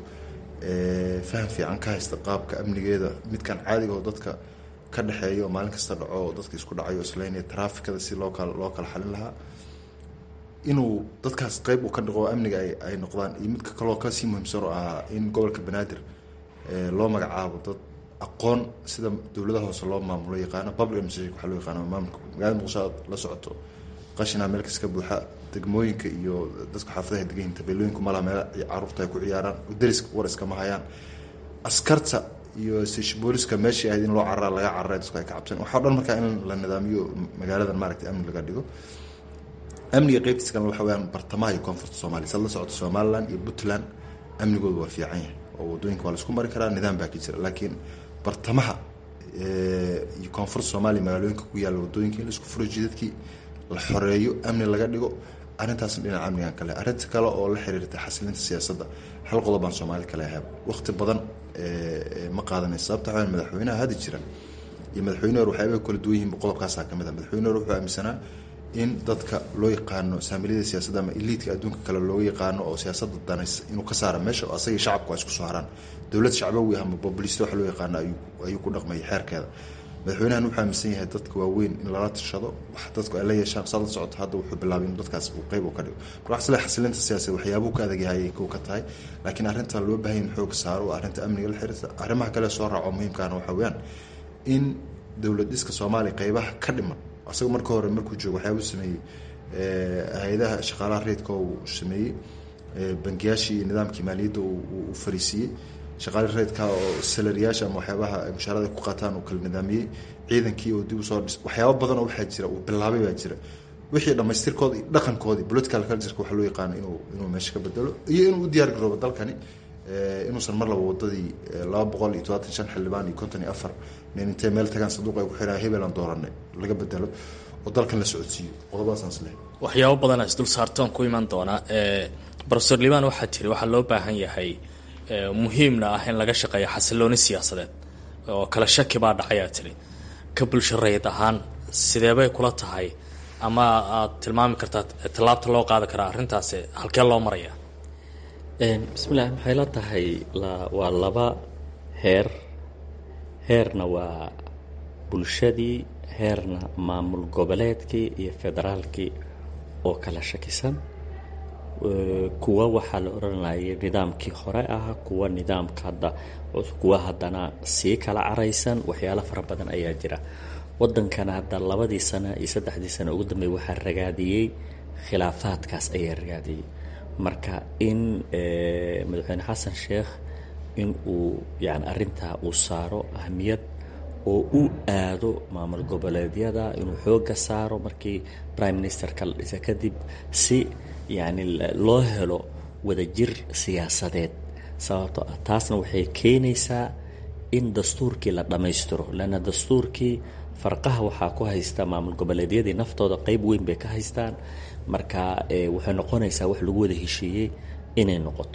faham fiican ka haysta qaabka amnigeeda midkan caadiga oo dadka ka dhexeeya oo maalin kasta dhaco oo dadka isku dhacayo islaynaya traafikada si loo kala loo kala xalin lahaa inuu dadkaas qeyb uu ka dhiqo amniga ay ay noqdaan iyo midka kaloo kasii muhiimsan oo ahaa in gobolka banaadir loo magacaabo dad aqoon sida dowladaha hoose loo maamulo yaqaano public administration waxaa loo yaqaano maamulka magaalada muqdisho aad la socoto qashinaa meel kas ka buuxa degmooyinka iyo dadka xaafadaha degan tabeelooyinku malaha meel caruurta ay ku ciyaaraan dariska war iskama hayaan askarta iyo booliska meeshii ahayd in loo cararaa laga cararay dadku ay ka cabsan waxaa o dhan markaa in la nidaamiyo magaaladan maaragtay amni laga dhigo amniga qeybtiisa kalena waxa weyaan bartamaha iyo koonfurta soomaliya sad la socoto somaliland iyo puntland amnigooda waa fiican yahay oo waddooyinka waa laisku mari karaa nidaam baa ka jira laakiin bartamaha iyo koonfurta soomaaliya magaalooyinka ku yaalla waddooyinka in laisku furo jidadkii la xoreeyo amni laga dhigo arrintaasna dhinaca amnigan kale arrinta kale oo la xiriirta xasilinta siyaasadda hal qodob baan soomaali kale ahab waqti badan ma qaadanaysa sababta waxaa madaxweynaha hadda jira iyo madaxweyne hore waxyaabay kala duwan yihiin qodobkaasaa ka mid ah madaxweyne hore wuxuu aaminsanaa in dadka loo yaqaano saamiliyada siyaasadda ama eliidka adduunka kale looga yaqaano oo siyaasadda danas inuu ka saara meesha oo asagii shacabku waa isku soo haraan dowlad shacbawi ama bobolista waxa loo yaqaano ayuu ayuu ku dhaqmayay xeerkeeda madaxweynahan wuxuu aaminsan yahay dadka waaweyn in lala tashado wax dadku ay la yeeshaan saad la socoto hadda wuxuu bilaabay in dadkaas uu qeyb u ka dhigo marka wax isle xasilinta siyaasadeed waxyaabuhu ka adag yahay kow ka tahay laakiin arrinta loo baahan in xoog saaro waa arrinta amniga la xiriirta arrimaha kale soo raaco muhiimkaana waxa weeyaan in dowlad dhiska soomaaliya qeybaha ka dhiman isaga marka hore markuu joogo waxyaabuu sameeyey hay-adaha shaqaalaha reedka uu sameeyey bangiyaashii iyo nidaamkii maaliyadda uu fariisiiyey shaqaale reedka oo salariyaasha ama waxyaabaha mushaarada ku qaataan uu kala nidaamiyey ciidankii oo dib u soo dhis waxyaabo badanoo waxaa jira uu bilaabay baa jira wixii dhammaystirkooda iyo dhaqankoodii political cultureka waxaa loo yaqaano inuu inuu meesha ka bedelo iyo inuu u diyaar garoobo dalkani inuusan mar laba wadadii laba boqol iyo todobaatan shan xildhibaan iyo konton iyo afar nin intay meel tagaan sanduuq ay ku xiraan hebelan dooranay laga bedelo oo dalkan la socodsiiyo qodobadaasaan islehay waxyaabo badanaa isdul saartoon ku iman doonaa rofesor liban waxaa tiri waxaa loo baahan yahay muhiimna ah in laga shaqeeyo xasilooni siyaasadeed oo kala shaki baa dhacayaa tiri ka bulsho rayid ahaan sideebay kula tahay ama aad tilmaami kartaa tallaabta loo qaadi karaa arrintaasi halkee loo maraya bismillahi maxay la tahay waa laba heer heerna waa bulshadii heerna maamul goboleedkii iyo federaalkii oo kala shakisan kuwa waxaa la odhanayay nidaamkii hore ah kuwa nidaamka hadda kuwa haddana sii kala caraysan waxyaalo fara badan ayaa jira wadankana hadda labadii sano iyo saddexdii sano ugu dambeey waxaa ragaadiyey khilaafaadkaas ayaa ragaadiyey marka in madaxweyne xasan sheekh in uu yani arrintaa uu saaro ahmiyad oo u aado maamul goboleedyada inuu xooga saaro markii prime ministerka la dhisa kadib si yani loo helo wadajir siyaasadeed sababto ah taasna waxay keenaysaa in dastuurkii la dhammaystiro leanna dastuurkii farqaha waxaa ku haysta maamul goboleedyadii naftooda qeyb weyn bay ka haystaan marka waxay noqonaysaa wax lagu wada heshiiyey inay noqoto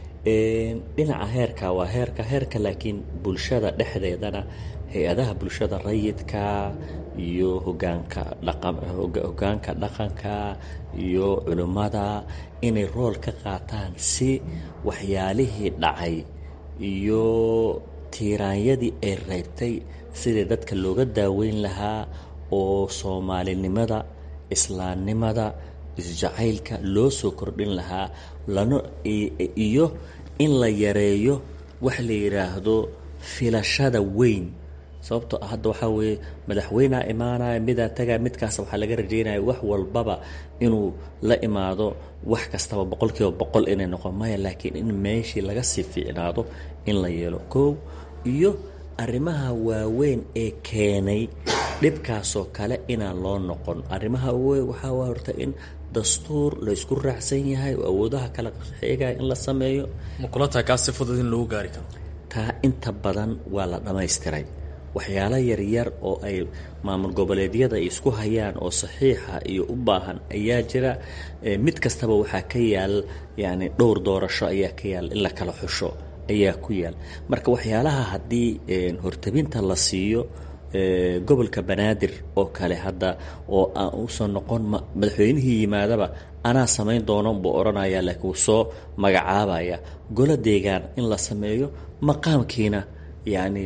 dhinaca heerka waa heerka heerka laakiin bulshada dhexdeedana hay-adaha bulshada rayidka iyo hogaanka hogaanka dhaqanka iyo culimmada inay rool ka qaataan si waxyaalihii dhacay iyo tiiraanyadii ay reebtay sidii dadka looga daaweyn lahaa oo soomaalinimada islaamnimada isjacaylka loo soo kordhin lahaa lana iyo in la yareeyo wax la yidhaahdo filashada weyn sababtoo ah hadda waxaa weeye madaxweynea imaanaya midaa tagaa midkaas waxaa laga rajeynaya wax walbaba inuu la imaado wax kastaba boqol kiiba boqol inay noqon maya laakiin in meeshii laga sii fiicnaado in la yeelo koow iyo arrimaha waaweyn ee keenay dhibkaasoo kale inaan loo noqon arrimaha waaweyn waxaa waa horta in dastuur laysku raacsan yahay oo awoodaha kala xeegaya in la sameeyo ma kula tahay kaas si fudud in lagu gaari karo taa inta badan waa la dhammaystiray waxyaalo yaryar oo ay maamul goboleedyada isku hayaan oo saxiixa iyo u baahan ayaa jira mid kastaba waxaa ka yaal yani dhowr doorasho ayaa ka yaal in la kala xusho ayaa ku yaal marka waxyaalaha haddii hortabinta la siiyo gobolka banaadir oo kale hadda oo aan uusan noqon madaxweynihii yimaadaba anaa samayn doono buu odhanaya laakiin wuu soo magacaabaya golo deegaan in la sameeyo maqaamkiina yani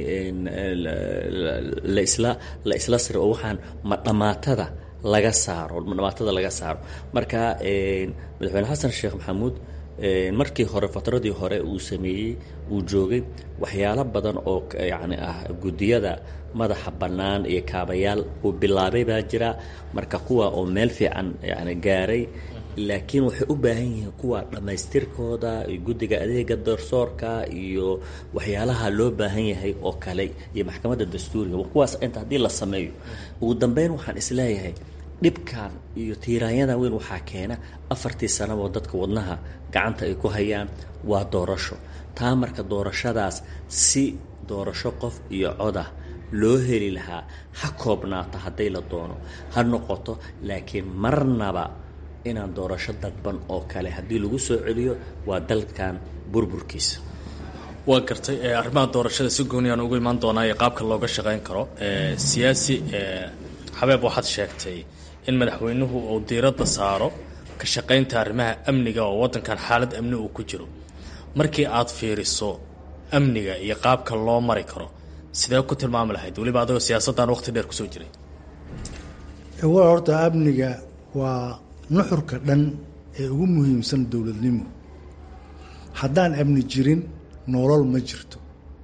lasla la isla siro oo waxaan ma dhamaatada laga saaro dhamaatada laga saaro marka madaxweyne xasan sheekh maxamuud markii hore fatradii hore uu sameeyey uu joogay waxyaalo badan oo yani ah guddiyada madaxa bannaan iyo kaabayaal uu bilaabay baa jira marka kuwa oo meel fiican yani gaaray laakiin waxay u baahan yihiin kuwa dhammaystirkooda iyo guddiga adeega darsoorka iyo waxyaalaha loo baahan yahay oo kale iyo maxkamadda dastuuriga kuwaas inta haddii la sameeyo ugu dambeyn waxaan isleeyahay dhibkan iyo tiiraanyada weyn waxaa keena afartii sanaboo dadka wadnaha gacanta ay ku hayaan waa doorasho taa marka doorashadaas si doorasho qof iyo codah loo heli lahaa ha koobnaata hadday la doono ha noqoto laakiin marnaba inaan doorasho dadban oo kale haddii lagu soo celiyo waa dalkan burburkiisa waa gartay arrimaha doorashada si gooniyaan ugu imaan doonaa iyo qaabka looga shaqayn karo siyaasi xabeeb waxaad sheegtay in madaxweynuhu uu diiradda saaro ka shaqaynta arrimaha amniga oo waddankan xaalad amni uu ku jiro markii aad fiiriso amniga iyo qaabka loo mari karo sidee ku tilmaami lahayd weliba adagoo siyaasaddan waqti dheer kusoo jiray wa horta amniga waa nuxurka dhan ee ugu muhiimsan dowladnimo haddaan amni jirin nolol ma jirto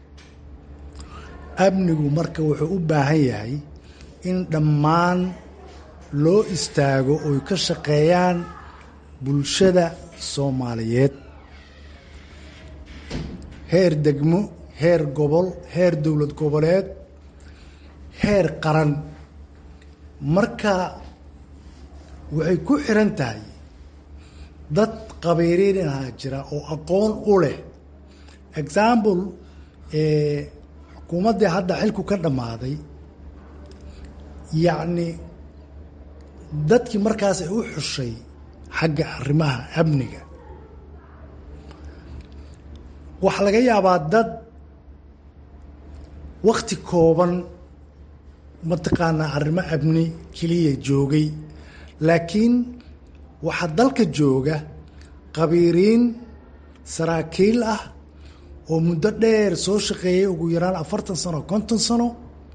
amnigu marka wuxuu u baahan yahay in dhammaan loo istaago oy ka shaqeeyaan bulshada soomaaliyeed heer degmo heer gobol heer dowlad goboleed heer qaran marka waxay ku xiran tahay dad qabiiriinaha jira oo aqoon u leh example xukuumaddii hadda xilku ka dhammaaday yacni dadkii markaas ay u xushay xagga arrimaha amniga waxaa laga yaabaa dad wakti kooban mataqaanaa arrimo amni keliya joogay laakiin waxaa dalka jooga qabiiriin saraakiil ah oo muddo dheer soo shaqeeyay ugu yaraan afartan sano konton sano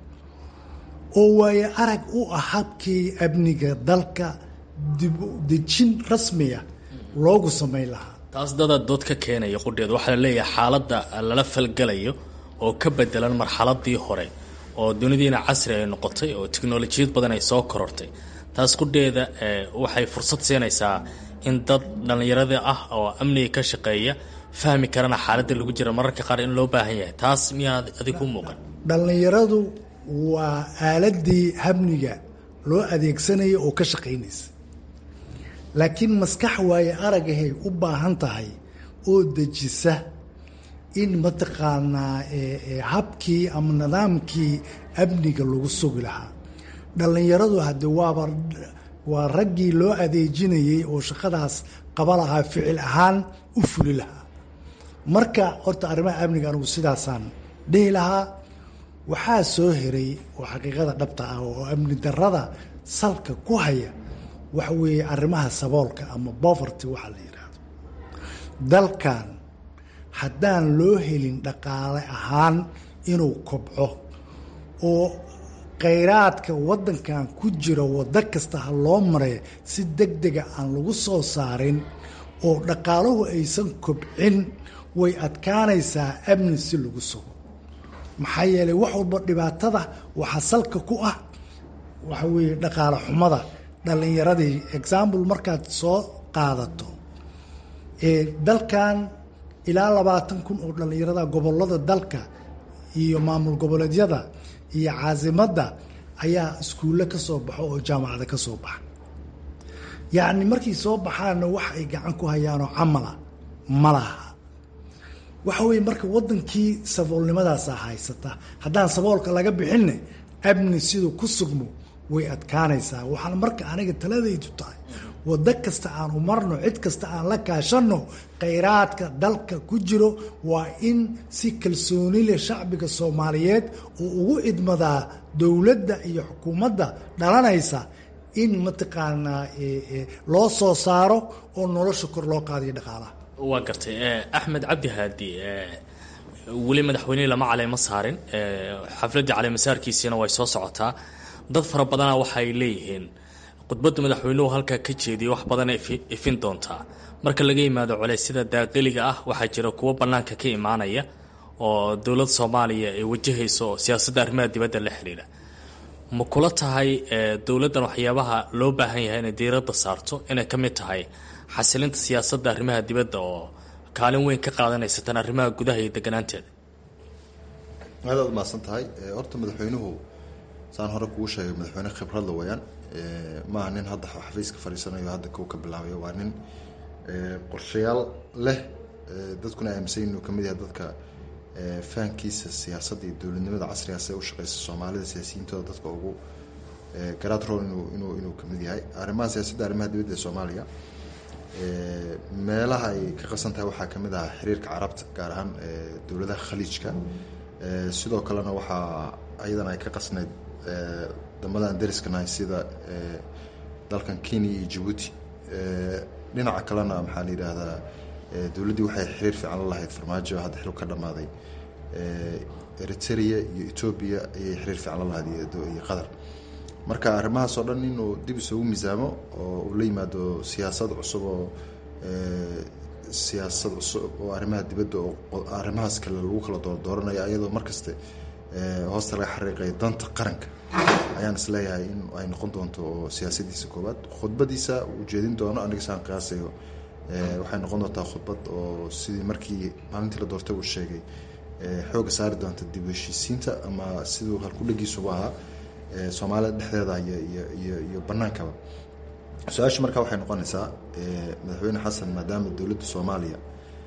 oo waayo arag u ah habkii amniga dalka dibdejin rasmiya loogu samayn lahaa taas dada dood ka keenaya qudheed waxaa la leeyahay xaaladda lala falgalayo oo ka bedelan marxaladii hore oo dunidiina casri ay noqotay oo tiknolojiyad badan ay soo korortay taas qudheeda waxay fursad siinaysaa in dad dhallinyarada ah oo amniga ka shaqeeya fahmi karana xaaladda lagu jira mararka qaar in loo baahan yahay taas miyaa adig ku muuqan dhallinyaradu waa aaladii amniga loo adeegsanaya oo ka shaqaynaysa laakiin maskax waaye aragahay u baahan tahay oo dejisa in mataqaanaa habkii ama nidaamkii amniga lagu sugi lahaa dhallinyaradu hadde waaba waa raggii loo adeejinayay oo shaqadaas qaba lahaa ficil ahaan u fuli lahaa marka horta arrimaha amniga anigu sidaasaan dhihi lahaa waxaa soo heray oo xaqiiqada dhabta ah oo amni darada salka ku haya waxa weeye arrimaha saboolka ama boverty waxaa la yidhaahdo dalkan haddaan loo helin dhaqaale ahaan inuu kobco oo khayraadka waddankan ku jira waddo kasta ha loo mareeyo si deg dega aan lagu soo saarin oo dhaqaaluhu aysan kobcin way adkaanaysaa amni si lagu sugo maxaa yeelay wax walba dhibaatada waxaa salka ku ah waxa weeye dhaqaale xumada dhallinyaradii example markaad soo qaadato dalkan ilaa labaatan kun oo dhallinyarada gobolada dalka iyo maamul goboleedyada iyo caasimadda ayaa iskuulle ka soo baxo oo jaamacada ka soo baxa yacni markay soo baxaanna wax ay gacan ku hayaanoo camala ma laha waxa weeye marka waddankii saboolnimadaasaa haysata haddaan saboolka laga bixinne amni siduu ku sugmo way adkaanaysaa waxaan marka aniga taladaydu tahay waddo kasta aan u marno cid kasta aan la kaashanno khayraadka dalka ku jiro waa in si kalsooni leh shacbiga soomaaliyeed uu ugu idmadaa dowladda iyo xukuumadda dhalanaysa in mataqaanaa loo soo saaro oo nolosha kor loo qaadayo dhaqaalaha waa gartay axmed cabdi haadi weli madaxweynihii lama caleyma saarin xafladdii caleemasaarkiisiina way soo socotaa dad fara badana waxaay leeyihiin khudbadda madaxweynuhu halkaa ka jeediyay wax badan ifin doontaa marka laga yimaado culeysyada daaqiliga ah waxaa jira kuwo bannaanka ka imaanaya oo dowladda soomaaliya ay wajahayso siyaasadda arrimaha dibadda la xiriira ma kula tahay dowladdan waxyaabaha loo baahan yahay inay diiradda saarto inay ka mid tahay xasilinta siyaasadda arrimaha dibadda oo kaalin weyn ka qaadanaysa tan arrimaha gudaha iyo deganaanteeda aad aad mahadsan tahay horta madaxweynuhu saan hore kugu sheegay madaxweyne khibradla wayaan maaha nin hadda xafiiska fadhiisanayo hadda kow ka bilaabayo waa nin qorshayaal leh dadkuna aaminsan inuu kamid yahay dadka fahankiisa siyaasadda iyo dowladnimada casrigaas ee u shaqeysa soomaalida siyaasiyiintooda dadka ugu garaad rool inuu inuu inuu kamid yahay arrimaha siyaasadda arrimaha dibadda ee soomaaliya meelaha ay ka qasan tahay waxaa kamid ah xiriirka carabta gaar ahaan dowladaha khaliijka sidoo kalena waxaa ayadana ay ka qasnayd damadan dariskanahay sida dalkan kenya iyo jabuuti dhinaca kalena maxaa la yidhaahdaa dowladdii waxay xiriir fiican la lahayd farmaajo hadda xil ka dhammaaday eritrea iyo etoobiya ayay xiriir fiican la lahayd iyo qatar marka arrimahaas oo dhan inuu dib isugu miisaamo oo uu la yimaado siyaasad cusub oo siyaasad cusub oo arrimaha dibadda oo arrimahaas kale lagu kala doordooranaya iyadoo markaste hoosta laga xariiqaya danta qaranka ayaan isleeyahay in ay noqon doonto siyaasadiisa koowaad khudbadiisa uu jeedin doono aniga saan qiyaasayo waxay noqon doontaa khudbad oo sidii markii maalintii la doortay uu sheegay xooga saari doonta dib u heshiisiinta ama siduu halkudhagiisuba ahaa soomaalida dhexdeeda iyo iyo banaankaba su-aasha markaa waxay noqonaysaa madaxweyne xasan maadaama dowladda soomaaliya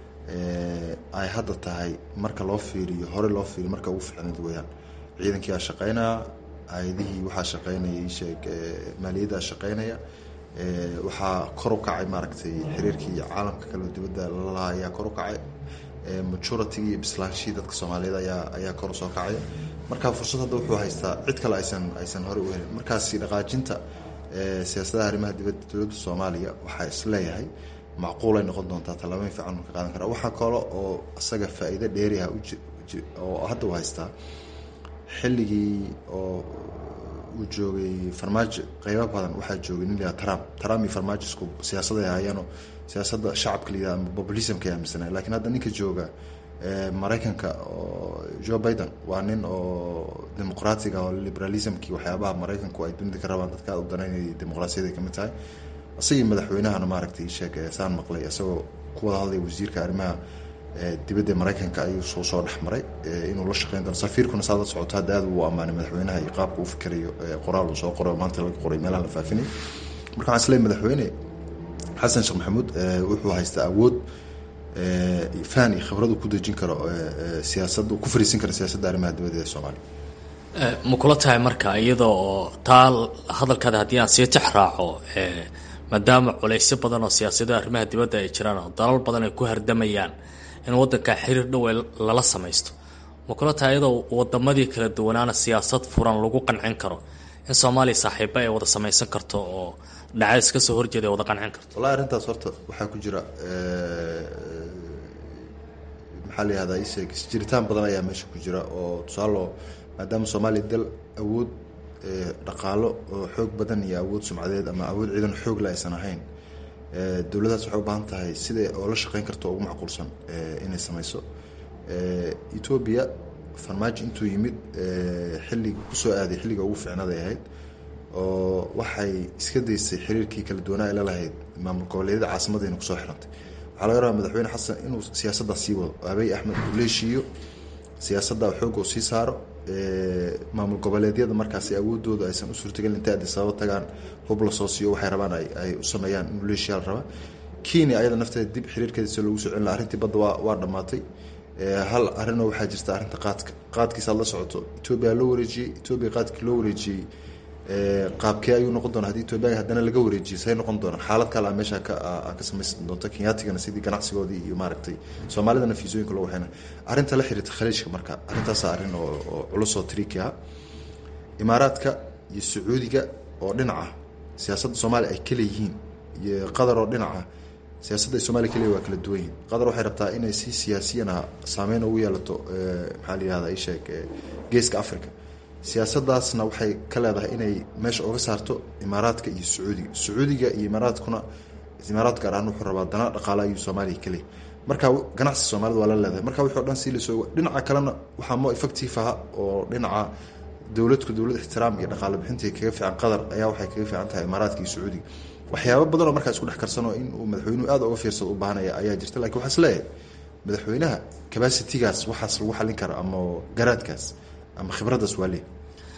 ay hadda tahay marka loo fiiriyo hore loo fiiriyo marka ugu fiicnayd weyaan ciidankii aa shaqeynaya hay-adihii waxaa shaqeynaya sheeg maaliyaddaa shaqeynaya waxaa kor u kacay maaragtay xiriirkii caalamka kale dibadda lalahaa ayaa kor u kacay majority iyo bislaanshihii dadka soomaaliyeed ayaa ayaa kor usoo kacaya marka fursad hadda wuxuu haystaa cid kale aysan aysan hore u helin markaasi dhaqaajinta siyaasadaha arrimaha dibadda dowladda soomaaliya waxaa isleeyahay macquulay noqon doontaa tallaabooyin fiican uu ka qaadan karaa waxaa kale oo isaga faa'iido dheeri ah oo hadda uu haystaa xilligii oo uu joogay farmaajo qeybo badan waxaa joogay nin layaa trump trump iyo farmaajo isku siyaasaday ahaayeeno siyaasadda shacabka layidhaha ama populismka ay aaminsanay lakiin hadda ninka jooga maraykanka oo joe biden waa nin oo dimuqraatiga oo liberalismkii waxyaabaha maraykanku ay dunida ka rabaan dadka aad u danaynayay dimuqraasiyaday kamid tahay isagii madaxweynahana maaragtay sheeg saan maqlay isagoo ku wada hadlaya wasiirka arrimaha dibadda maraykanka ayuu soo soo dhex maray inuu la shaqeyn doono safiirkuna saad la socoto hadda aad uu ammaanay madaxweynaha iyo qaabka uu fikirayo qoraal uu soo qoray oo maanta laga qoray meelaha la faafinay marka waxaan isleeyahay madaxweyne xasan sheekh maxamuud wuxuu haystaa awood fahan iyo khibrad uu ku dejin karo siyaasadda ku fariisin karo siyaasadda arrimaha dibadda ee soomaaliya ma kula tahay marka iyadoo oo taa hadalkaada haddii aan sii tex raaco maadaama culaysyo badan oo siyaasadaha arrimaha dibadda ay jiraan oo dalal badan ay ku hardamayaan in waddanka xiriir dhow lala samaysto ma kula tahay iyadoo wadamadii kala duwanaana siyaasad furan lagu qancin karo in soomaaliya saaxiibo ay wada samaysan karto oo dhacays ka soo horjeeda ay wada qancin karto wallahi arrintaas horta waxaa ku jira maxaa la yihahdaa isheeg isjiritaan badan ayaa meesha ku jira oo tusaalo maadaama soomaaliya dal awood dhaqaalo oo xoog badan iyo awood sumcadeed ama awood ciidan xoogla aysan ahayn dowladdaas waxay u baahan tahay siday oo la shaqeyn karto ugu macquulsan inay samayso etoobiya farmaajo intuu yimid xillig kusoo aaday xilliga ugu fiicnaday ahayd oo waxay iska daysay xiriirkii kala duwanaa ay la lahayd maamul goboleedyada caasimadayna kusoo xirantay waxaa laga rabaa madaxweyne xasan inuu siyaasaddaa sii wado abiy axmed uu la heshiiyo siyaasadda xoogga uu sii saaro maamul goboleedyada markaasi awoodooda aysan u suurtagelin intay addis ababa tagaan hub la soo siiyo waxay rabaan ay u sameeyaan in leeshiyaa la rabaa kenya ayada nafteeda dib xiriirkeeda si loogu soo celin laha arrintii badda waa waa dhammaatay hal arrinoo waxaa jirta arrinta qaadka qaadkiisaad la socoto etoobiya loo wareejiyey etoobiya qaadkii loo wareejiyey qaabkee ayuu noqon doona hadii etoobiya haddana laga wareejiyo say noqon doonaan xaalad kale a meesha ka ka samaysan doonta kenyaatigana sidii ganacsigoodii iyo maaragtay soomaalidana fiisooyinka loo waxayna arrinta la xiriirta khaliijka marka arrintaasa arrin oo oo culus oo triiki ah imaaraadka iyo sacuudiga oo dhinaca siyaasadda soomaaliya ay kala yihiin iyo qatar oo dhinaca siyaasadda ay soomaliya kaliya waa kala duwan yihin qatar waxay rabtaa inay si siyaasiyana saameyn ugu yeelato maxaa la yihahda isheeg geeska africa siyaasaddaasna waxay ka leedahay inay meesha oga saarto imaaraadka iyo sacuudiga sacuudiga iyo imaaraadkuna imaaraad gaar ahaan wuxuu rabaa dana dhaqaale ayuu soomaaliya kaleey marka ganacsi soomaalida waa la leedahay marka wixii o dhan sii lasoo dhinaca kalena waxaa mo effective aha oo dhinaca dowladku dowlad ixtiraam iyo dhaqaale bixintii kaga fiican qatar ayaa waxay kaga fiican tahay imaaraadka iyo sacuudiga waxyaaba badan oo markaa isku dhex karsanoo in uu madaxweynuhu aad uga fiirsado u baahanaya ayaa jirta lakin waxaa is leeyahay madaxweynaha cabacitigaas waxaas lagu xallin kara ama garaadkaas ama khibraddaas waa leey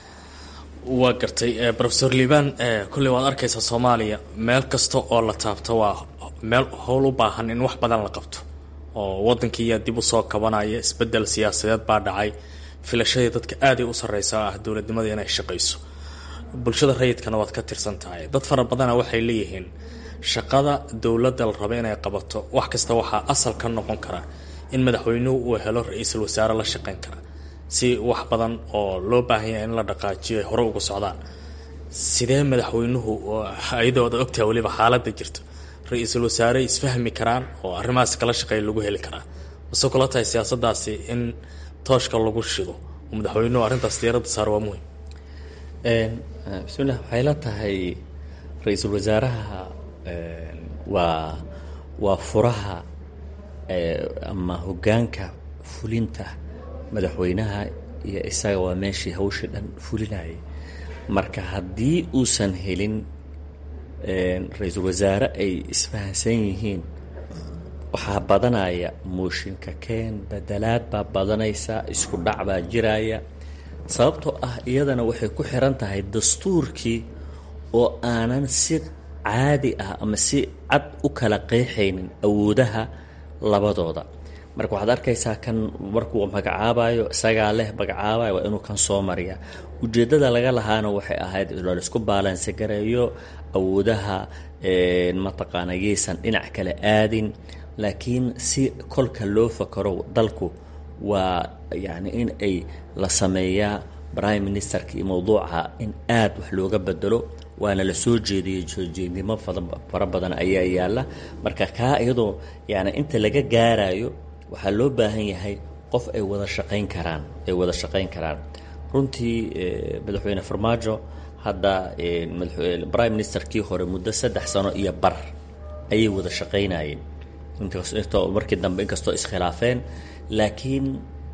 waa gartay rofesor liban kolley waad arkaysaa soomaaliya meel kasta oo la taabto waa meel howl u baahan in wax badan la qabto oo waddankiiyaa dib usoo kabanaya isbedel siyaasadeed baa dhacay filashadii dadka aaday u sarreysa oo ah dowladnimada inay shaqayso bulshada rayidkana waad ka tirsan tahay dad fara badana waxay leeyihiin shaqada dowladda la rabo inay qabato wax kasta waxaa asal ka noqon kara in madaxweynuhu uu helo ra-iisul wasaare la shaqeyn kara si wax badan oo loo baahan yahay in la dhaqaajiyo ay hore uga socdaan sidee madaxweynuhu iyadoo ad ogtahay weliba xaaladda jirto ra-iisul wasaare isfahmi karaan oo arrimahaas kala shaqeeya lagu heli karaa mase kula tahay siyaasaddaasi in tooshka lagu shido oo madaxweynuhu arrintaas diyaradda saar waa muhim bismillah waxay la tahay ra-iisul wasaaraha waa waa furaha ama hoggaanka fulinta madaxweynaha iyo isaga waa meeshii hawshii dhan fulinayay marka haddii uusan helin ra-iisul wasaare ay isfahansan yihiin waxaa badanaya mooshinka keen bedelaad baa badanaysa isku dhac baa jiraya sababtoo ah iyadana waxay ku xiran tahay dastuurkii oo aanan si caadi ah ama si cad u kala qeexaynin awoodaha labadooda marka waxaad arkaysaa kan markuu magacaabayo isagaa leh magacaabayo waa inuu kan soo mariya ujeeddada laga lahaana waxay ahayd laisku baalansi gareeyo awoodaha mataqaana yaysan dhinac kale aadin laakiin si kolka loo fakaro dalku waa yacni in ay la sameeyaa prime ministerka iyo mowduuca in aad wax looga bedelo waana la soo jeediyey soo jeednimo fara badan ayaa yaalla marka kaa iyadoo yani inta laga gaarayo waxaa loo baahan yahay qof ay wada shaqayn karaan ay wada shaqayn karaan runtii madaxweyne farmaajo hadda prime ministerkii hore muddo saddex sano iyo bar ayay wada shaqaynayeen intoo markii dambe inkastoo iskhilaafeen laakiin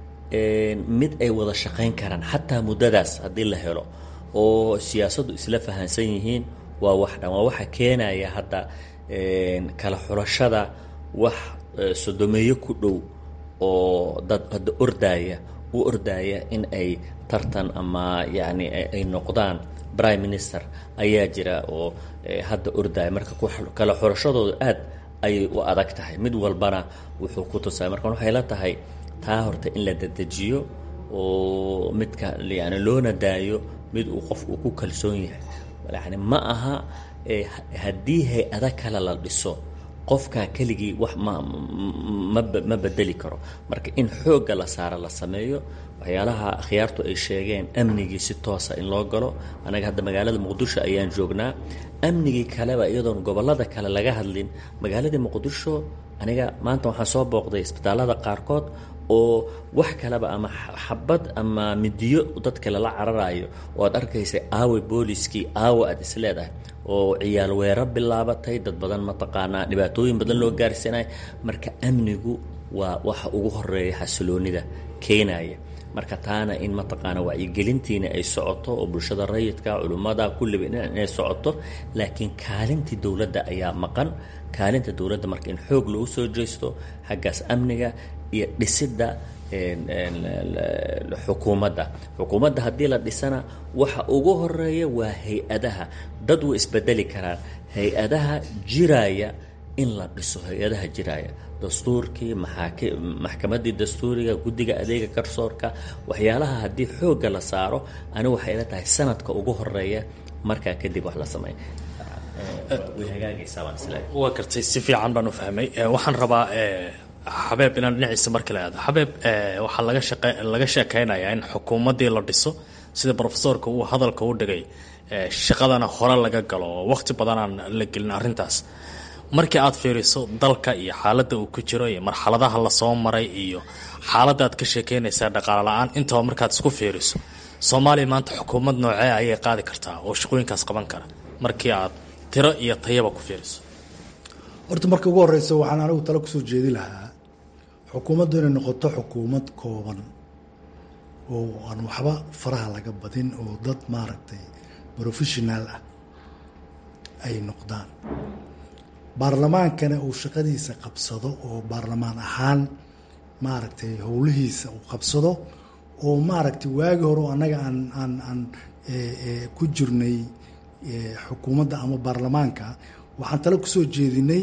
mid ay wada shaqayn karaan xataa muddadaas haddii la helo oo siyaasaddu isla fahansan yihiin waa wax dhan waa waxa keenaya hadda kala xulashada wax sodomeeyo ku dhow oo dad hadda ordaaya u ordaaya in ay tartan ama yacni ay noqdaan prime minister ayaa jira oo hadda ordaaya marka kala xulashadooda aad ayay u adag tahay mid walbana wuxuu ku tusaya marka waxay la tahay taa horta in la dedejiyo oo midka yani loona daayo mid uu qof uu ku kalsoon yahay yani ma aha haddii hay-ada kale la dhiso qofkaa keligii wax ma ma ma bedeli karo marka in xoogga la saaro la sameeyo waxyaalaha akhyaartu ay sheegeen amnigii si toosa in loo galo anaga hadda magaalada muqdisho ayaan joognaa amnigii kaleba iyadoon gobollada kale laga hadlin magaaladii muqdisho aniga maanta waxaan soo booqday isbitaallada qaarkood oo wax kaleba ama xabad ama midiyo dadka lala cararayo oo aad arkaysay aawe booliskii aawe aad is leedahay oo ciyaal weero bilaabatay dad badan mataqaanaa dhibaatooyin badan loo gaarsiinaya marka amnigu waa waxa ugu horeeya xasiloonida keenaya marka taana in mataqaana wacyigelintiina ay socoto oo bulshada rayidka culimmada kulliba inay socoto laakiin kaalintii dowladda ayaa maqan kaalinta dowladda marka in xoog lagu soo jeesto xaggaas amniga iyo dhisidda xukuumadda xukuumadda haddii la dhisana waxa ugu horeeya waa hay-adaha dad way isbedeli karaan hay-adaha jiraya in la dhiso hay-adaha jiraya dastuurkii maxaaki maxkamaddii dastuuriga guddiga adeega garsoorka waxyaalaha haddii xoogga la saaro anigu waxay ila tahay sanadka ugu horeeya markaa kadib wax la sameeya way hagaagaysaa baan isleeyahay waa gartay si fiican baan u fahmay waxaan rabaa xabeeb inaan dhinaciisa mar kale aado xabeeb waxaa laga shaqe laga sheekeynayaa in xukuumaddii la dhiso sida profesorka uu hadalka u dhigay shaqadana hore laga galo oo waqti badanaan la gelin arrintaas markii aad fiiriso dalka iyo xaaladda uu ku jiro iyo marxaladaha lasoo maray iyo xaaladda aad ka sheekeynaysaa dhaqaale la-aan intaba markaad isku fiiriso soomaaliya maanta xukuumad noocee ayay qaadi kartaa oo shaqooyinkaas qaban kara markii aad tiro iyo tayaba ku fiiriso horta marka ugu horeysa waxaan anigu talo kusoo jeedi lahaa xukuumaddu inay noqoto xukuumad kooban oo aan waxba faraha laga badin oo dad maaragtay professional ah ay noqdaan baarlamaankana uu shaqadiisa qabsado oo baarlamaan ahaan maaragtay howlihiisa uu qabsado oo maaragtay waagi hore oo annaga aan aan aan ku jirnay xukuumadda ama baarlamaanka waxaan tale kusoo jeedinay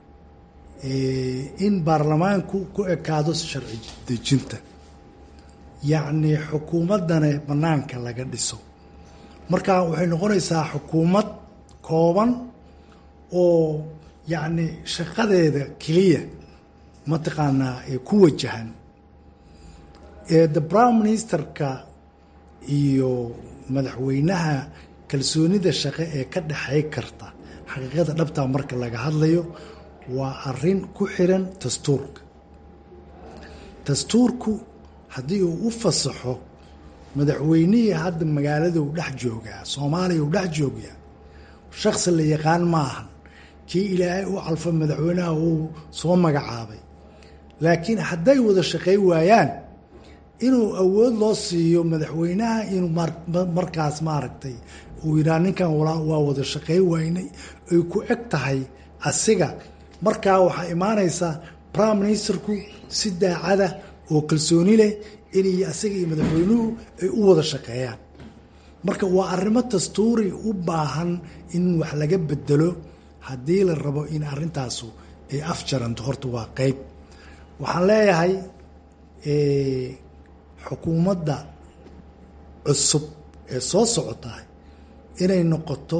in baarlamaanku ku ekaado sharci dejinta yacni xukuumaddana bannaanka laga dhiso marka waxay noqonaysaa xukuumad kooban oo yacni shaqadeeda keliya mataqaanaa ku wajahan the prime ministerka iyo madaxweynaha kalsoonida shaqe ee ka dhexay karta xaqiiqada dhabtaa marka laga hadlayo waa arin ku xiran dastuurka dastuurku haddii uu u fasaxo madaxweynihii hadda magaalada u dhex joogaa soomaaliya u dhex joogaa shaksi la yaqaan ma ahan kii ilaahay u calfa madaxweynaha uu soo magacaabay laakiin hadday wada shaqay waayaan inuu awood loo siiyo madaxweynaha inuu markaas maaragtay uu yidhaha ninkan waa wada shaqey waynay ay ku eg tahay asiga markaa waxaa imaanaysaa prime ministerku si daacada oo kalsooni leh inay asiga iyo madaxweynuhu ay u wada shaqeeyaan marka waa arrimo dastuuri u baahan in wax laga bedelo haddii la rabo in arrintaasu ay afjaranto horta waa qeyb waxaan leeyahay xukuumadda cusub ee soo socotahay inay noqoto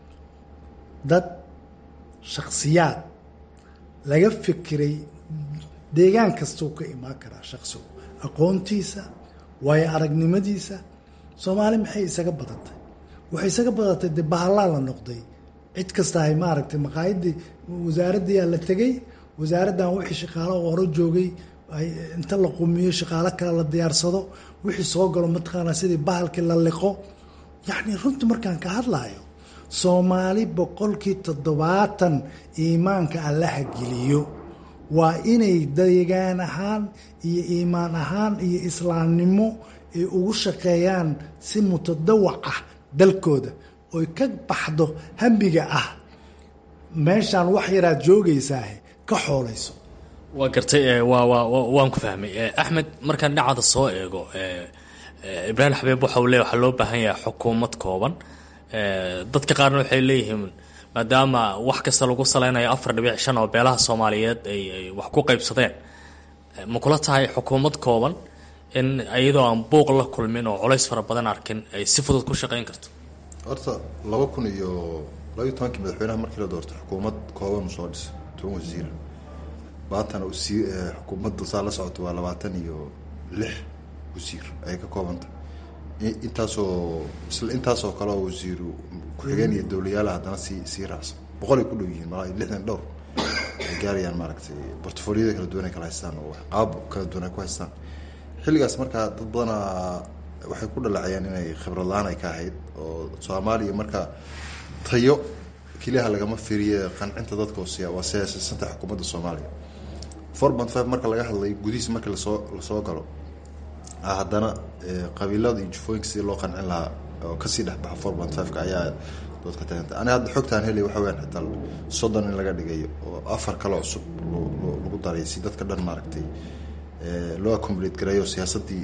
dad shaksiyaad laga fikiray deegaan kastuu ka imaan karaa shaksigu aqoontiisa waayo aragnimadiisa soomaali maxay isaga badatay waxay isaga badatay dee bahallaa la noqday cid kasta hay maaragtay maqaayadii wasaaraddiyaa la tegey wasaaraddan wixii shaqaalo hore joogay inta la qumiyo shaqaalo kale la diyaarsado wixii soo galo mataqaanaa sidii bahalkii la liqo yacni runtii markaan ka hadlayo soomaali boqolkii toddobaatan iimaanka allaha geliyo waa inay deegaan ahaan iyo iimaan ahaan iyo islaamnimo ay ugu shaqeeyaan si mutadawac ah dalkooda oy ka baxdo hamiga ah meeshaan wax yaraad joogaysaah ka xoolayso waa gartay waan ku fahmay axmed markaan dhinacaada soo eego ibraahim xabiib waxa uu le waxaa loo baahan yahay xukuumad kooban dadka qaarna waxay leeyihiin maadaama wax kasta lagu saleynayo afar dhibic shan oo beelaha soomaaliyeed ay wax ku qaybsadeen ma kula tahay xukuumad kooban in iyadoo aan buuq la kulmin oo culays fara badan arkin ay si fudud ku shaqeyn karto horta laba kun iyo labaiyo tobankii madaxweynaha markii la doortay xukuumad kooban uu soo dhisay toban wasiira maantana usii xukuumadda saa la socota waa labaatan iyo lix wasiir ayay ka koobantay intaasoo isla intaasoo kale oo wasiiru ku-xigeen iyo dowlayaala haddana sii sii raacsan boqol ay ku dhow yihiin malaa lixdan dhowr ay gaarayaan maaragtay portfoliyada kala duwan ay kala haystaan oo qaab kala duwan ay ku haystaan xilligaas markaa dad badanaa waxay ku dhaleecayaan inay khibrad la-aan ay ka ahayd oo soomaaliya marka tayo keliyaha lagama firiye qancinta dadka waa siyaasasanta xukuumadda soomaaliya four point five marka laga hadlay gudihiis markii lasoo lasoo galo haddana qabiilada iyo jufooyinka sidii loo qancin lahaa oo kasii dhexbaxa four point five-ka ayaa doodka tagantay aniga hadda xogtaan helay waxa weyaan xitaa soddon in laga dhigayo oo afar kale cusub lagu daray si dadka dhan maaragtay loo accomulate gareeyo siyaasaddii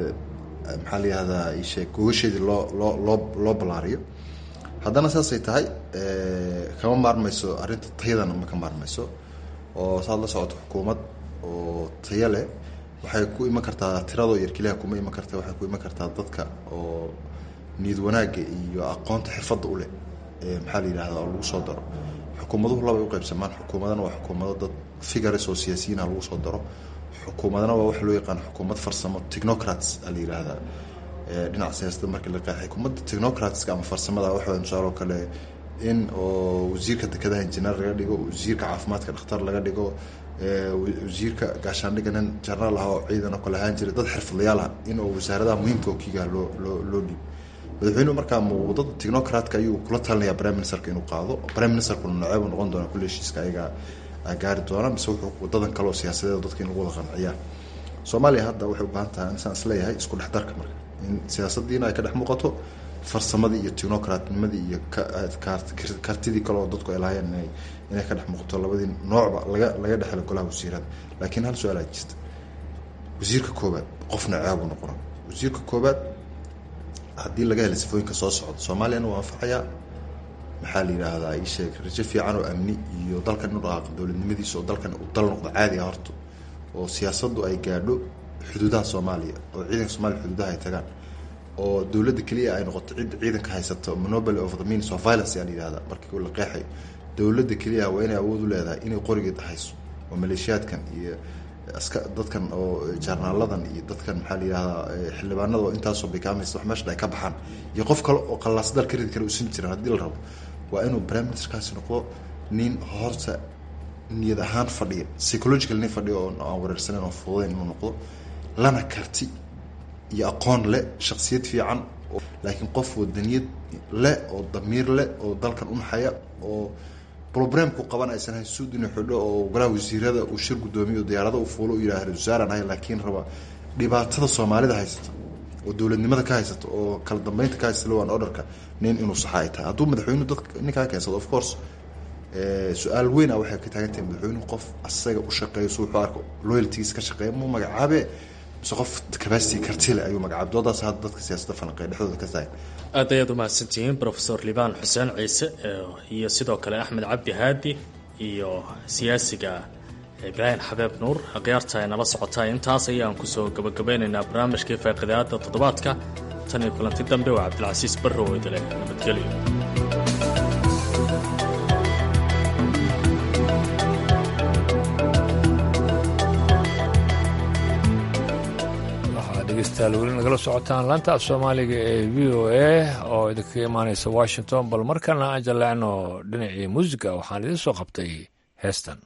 maxaa la yihahdaa isheeg gogasheedii loo loo loo loo ballaariyo haddana saasay tahay kama maarmayso arrinta tayadana ma ka maarmayso oo saad la socoto xukuumad oo tayo leh waxay ku iman kartaa tiradoo yar keliha kuma iman karta waxay ku iman kartaa dadka oo niyad wanaagga iyo aqoonta xirfadda u leh maxaa la yidhahda oo lagu soo daro xukuumaduhu labay u qaybsamaan xukuumadana waa xukuumado dad figures oo siyaasiyiinah lagu soo daro xukuumadana waa waxa loo yaqaan xukuumad farsamo technocrats a la yidhaahdaa dhinaca siyaasadda markii la qeexay xukuumadda technocratska ama farsamada waxa tusaale oo kale in oo wasiirka dekedaha injineer laga dhigo wasiirka caafimaadka dhakhtar laga dhigo wasiirka gaashaandhigga nin jenaraal ah oo ciidan oo kale ahaan jiray dad xirfadlayaal ah in oo wasaaradaha muhiimka oo kiigaha loo loo loo dhiib madaxweynuhu markaa wadada technocratka ayuu kula talinayaa prime ministerka inuu qaado prime ministerkuna noceebu noqon doona kulle heshiiska ayaga gaari doona mise wuxuu wadadan kale oo siyaasadeed dadka in lagu wada qanciyaa soomaaliya hadda waxay u baahan tahay insaan isleeyahay isku dhex darka marka in siyaasadiina ay ka dhex muuqato farsamadii iyo technocratnimadii iyo kartidii kale oo dadku ay lahaayeen inay inay ka dhex muuqato labadii noocba laga laga dhexelo golaha wasiirada laakiin hal su-aal aa jirta wasiirka koobaad qofna ceebu noqona wasiirka koobaad haddii laga helay sifooyinka soo socda soomaaliyana waa anfacayaa maxaa la yidhaahdaa ii sheeg rajo fiican oo amni iyo dalkan inu dhaqaaqo dowladnimadiisa oo dalkan uu dal noqdo caadi ah horta oo siyaasaddu ay gaadho xuduudaha soomaaliya oo ciidanka soomaliya xuduudaha ay tagaan oo dowladda keliya ay noqoto cidda ciidanka haysato monopoly of the means of violence ayaa la yidhahdaa markii la qeexayo dowladda keliya waa inay awood u leedahay inay qorigeed hayso oo maleeshiyaadkan iyo aska dadkan oo jaarnaaladan iyo dadkan maxaa la yidhahdaa xildhibaanada oo intaasoo bikaamaysa wax meeshan ay ka baxaan iyo qof kale oo qallaas dal ka ridi kale usin jiran haddii la rabo waa inuu prime ministerkaasi noqdo nin horta niyad ahaan fadhiya psychological nin fadhiya oo aan wareersaneyn oo fududeyn inuu noqdo lana karti iyo aqoon leh shaksiyad fiican laakiin qof wadaniyad leh oo damiir leh oo dalkan unaxaya oo roblemku qaban aysan hayn suud inuu xidho oo golaha wasiirada uu shir guddoomiyo o diyaarada u fuulo u yidhaha ra-isul wasaaraan ahay laakiin raba dhibaatada soomaalida haysata oo dowladnimada ka haysata oo kala dambeynta ka haysata lowan orderka nin inuu saxa ay tahay hadduu madaxweynuhu dadka ninkaa keensado of course su-aal weyn a waxay ka taagan tahay madaxweynuhu qof asaga u shaqeeyo si wuxuu arko loyaltigiis ka shaqeeya muu magacaabe mise qof capacity kartile ayuu magacaabay doodaas hadda dadka siyaasadda falanqeeya dhexdooda ka tahay aad ayaad u mahadsantihiin profesor libaan xuseen ciise iyo sidoo kale axmed cabdi haadi iyo siyaasiga ibraahim xabeeb nuur khiyaarta ay nala socotaa intaas ayaan kusoo gabagabeynaynaa barnaamijkii faaqidaada toddobaadka tan iyo kulanti dambe waa cabdilcasiis barrow idile nabadgelyo dhegeystayaal weli nagala socotaan laanta af soomaaliga ee v o a oo idinkaga imaaneysa washington bal markana aan jaleecno dhinacii muusiga waxaan idiin soo qabtay heestan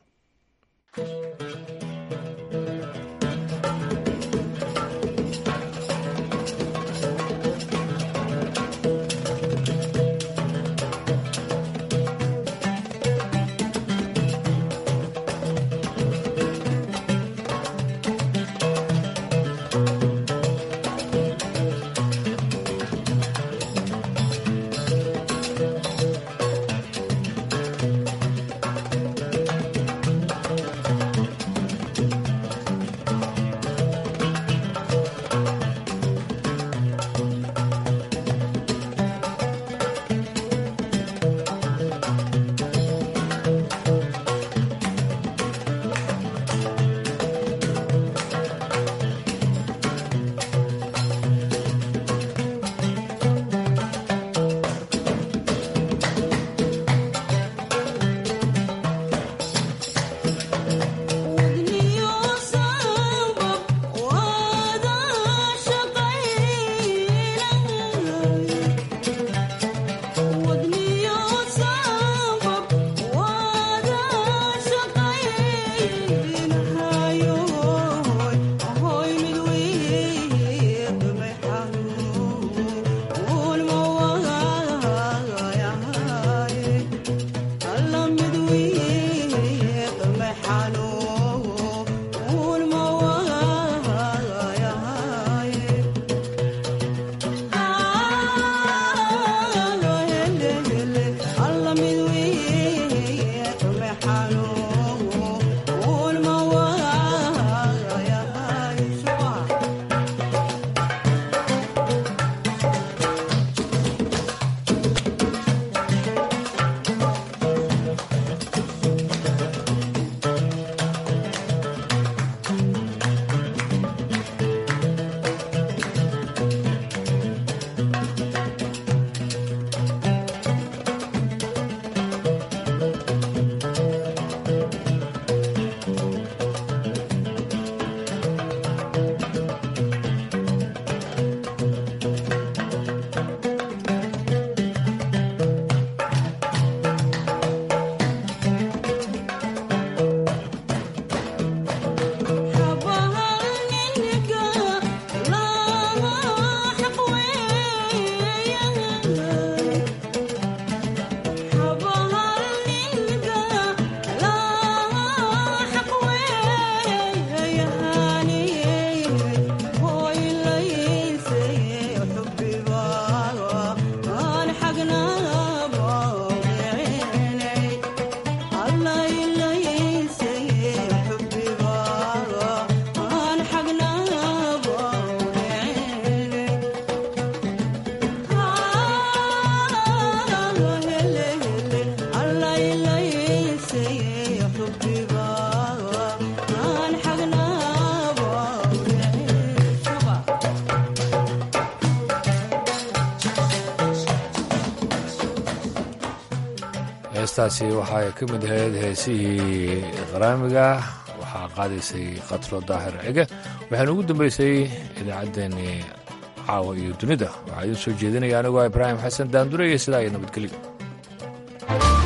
heestaasi waxay ka mid ahayd heesihii qaraamiga waxaa qaadaysay khatro daahir cige waxaana ugu dambeysay idaacaddeenii caawa iyo dunida waxaa idiin soo jeedinaya anigoo ibraahim xasan daandure iyo sidaa iyo nabadgelyo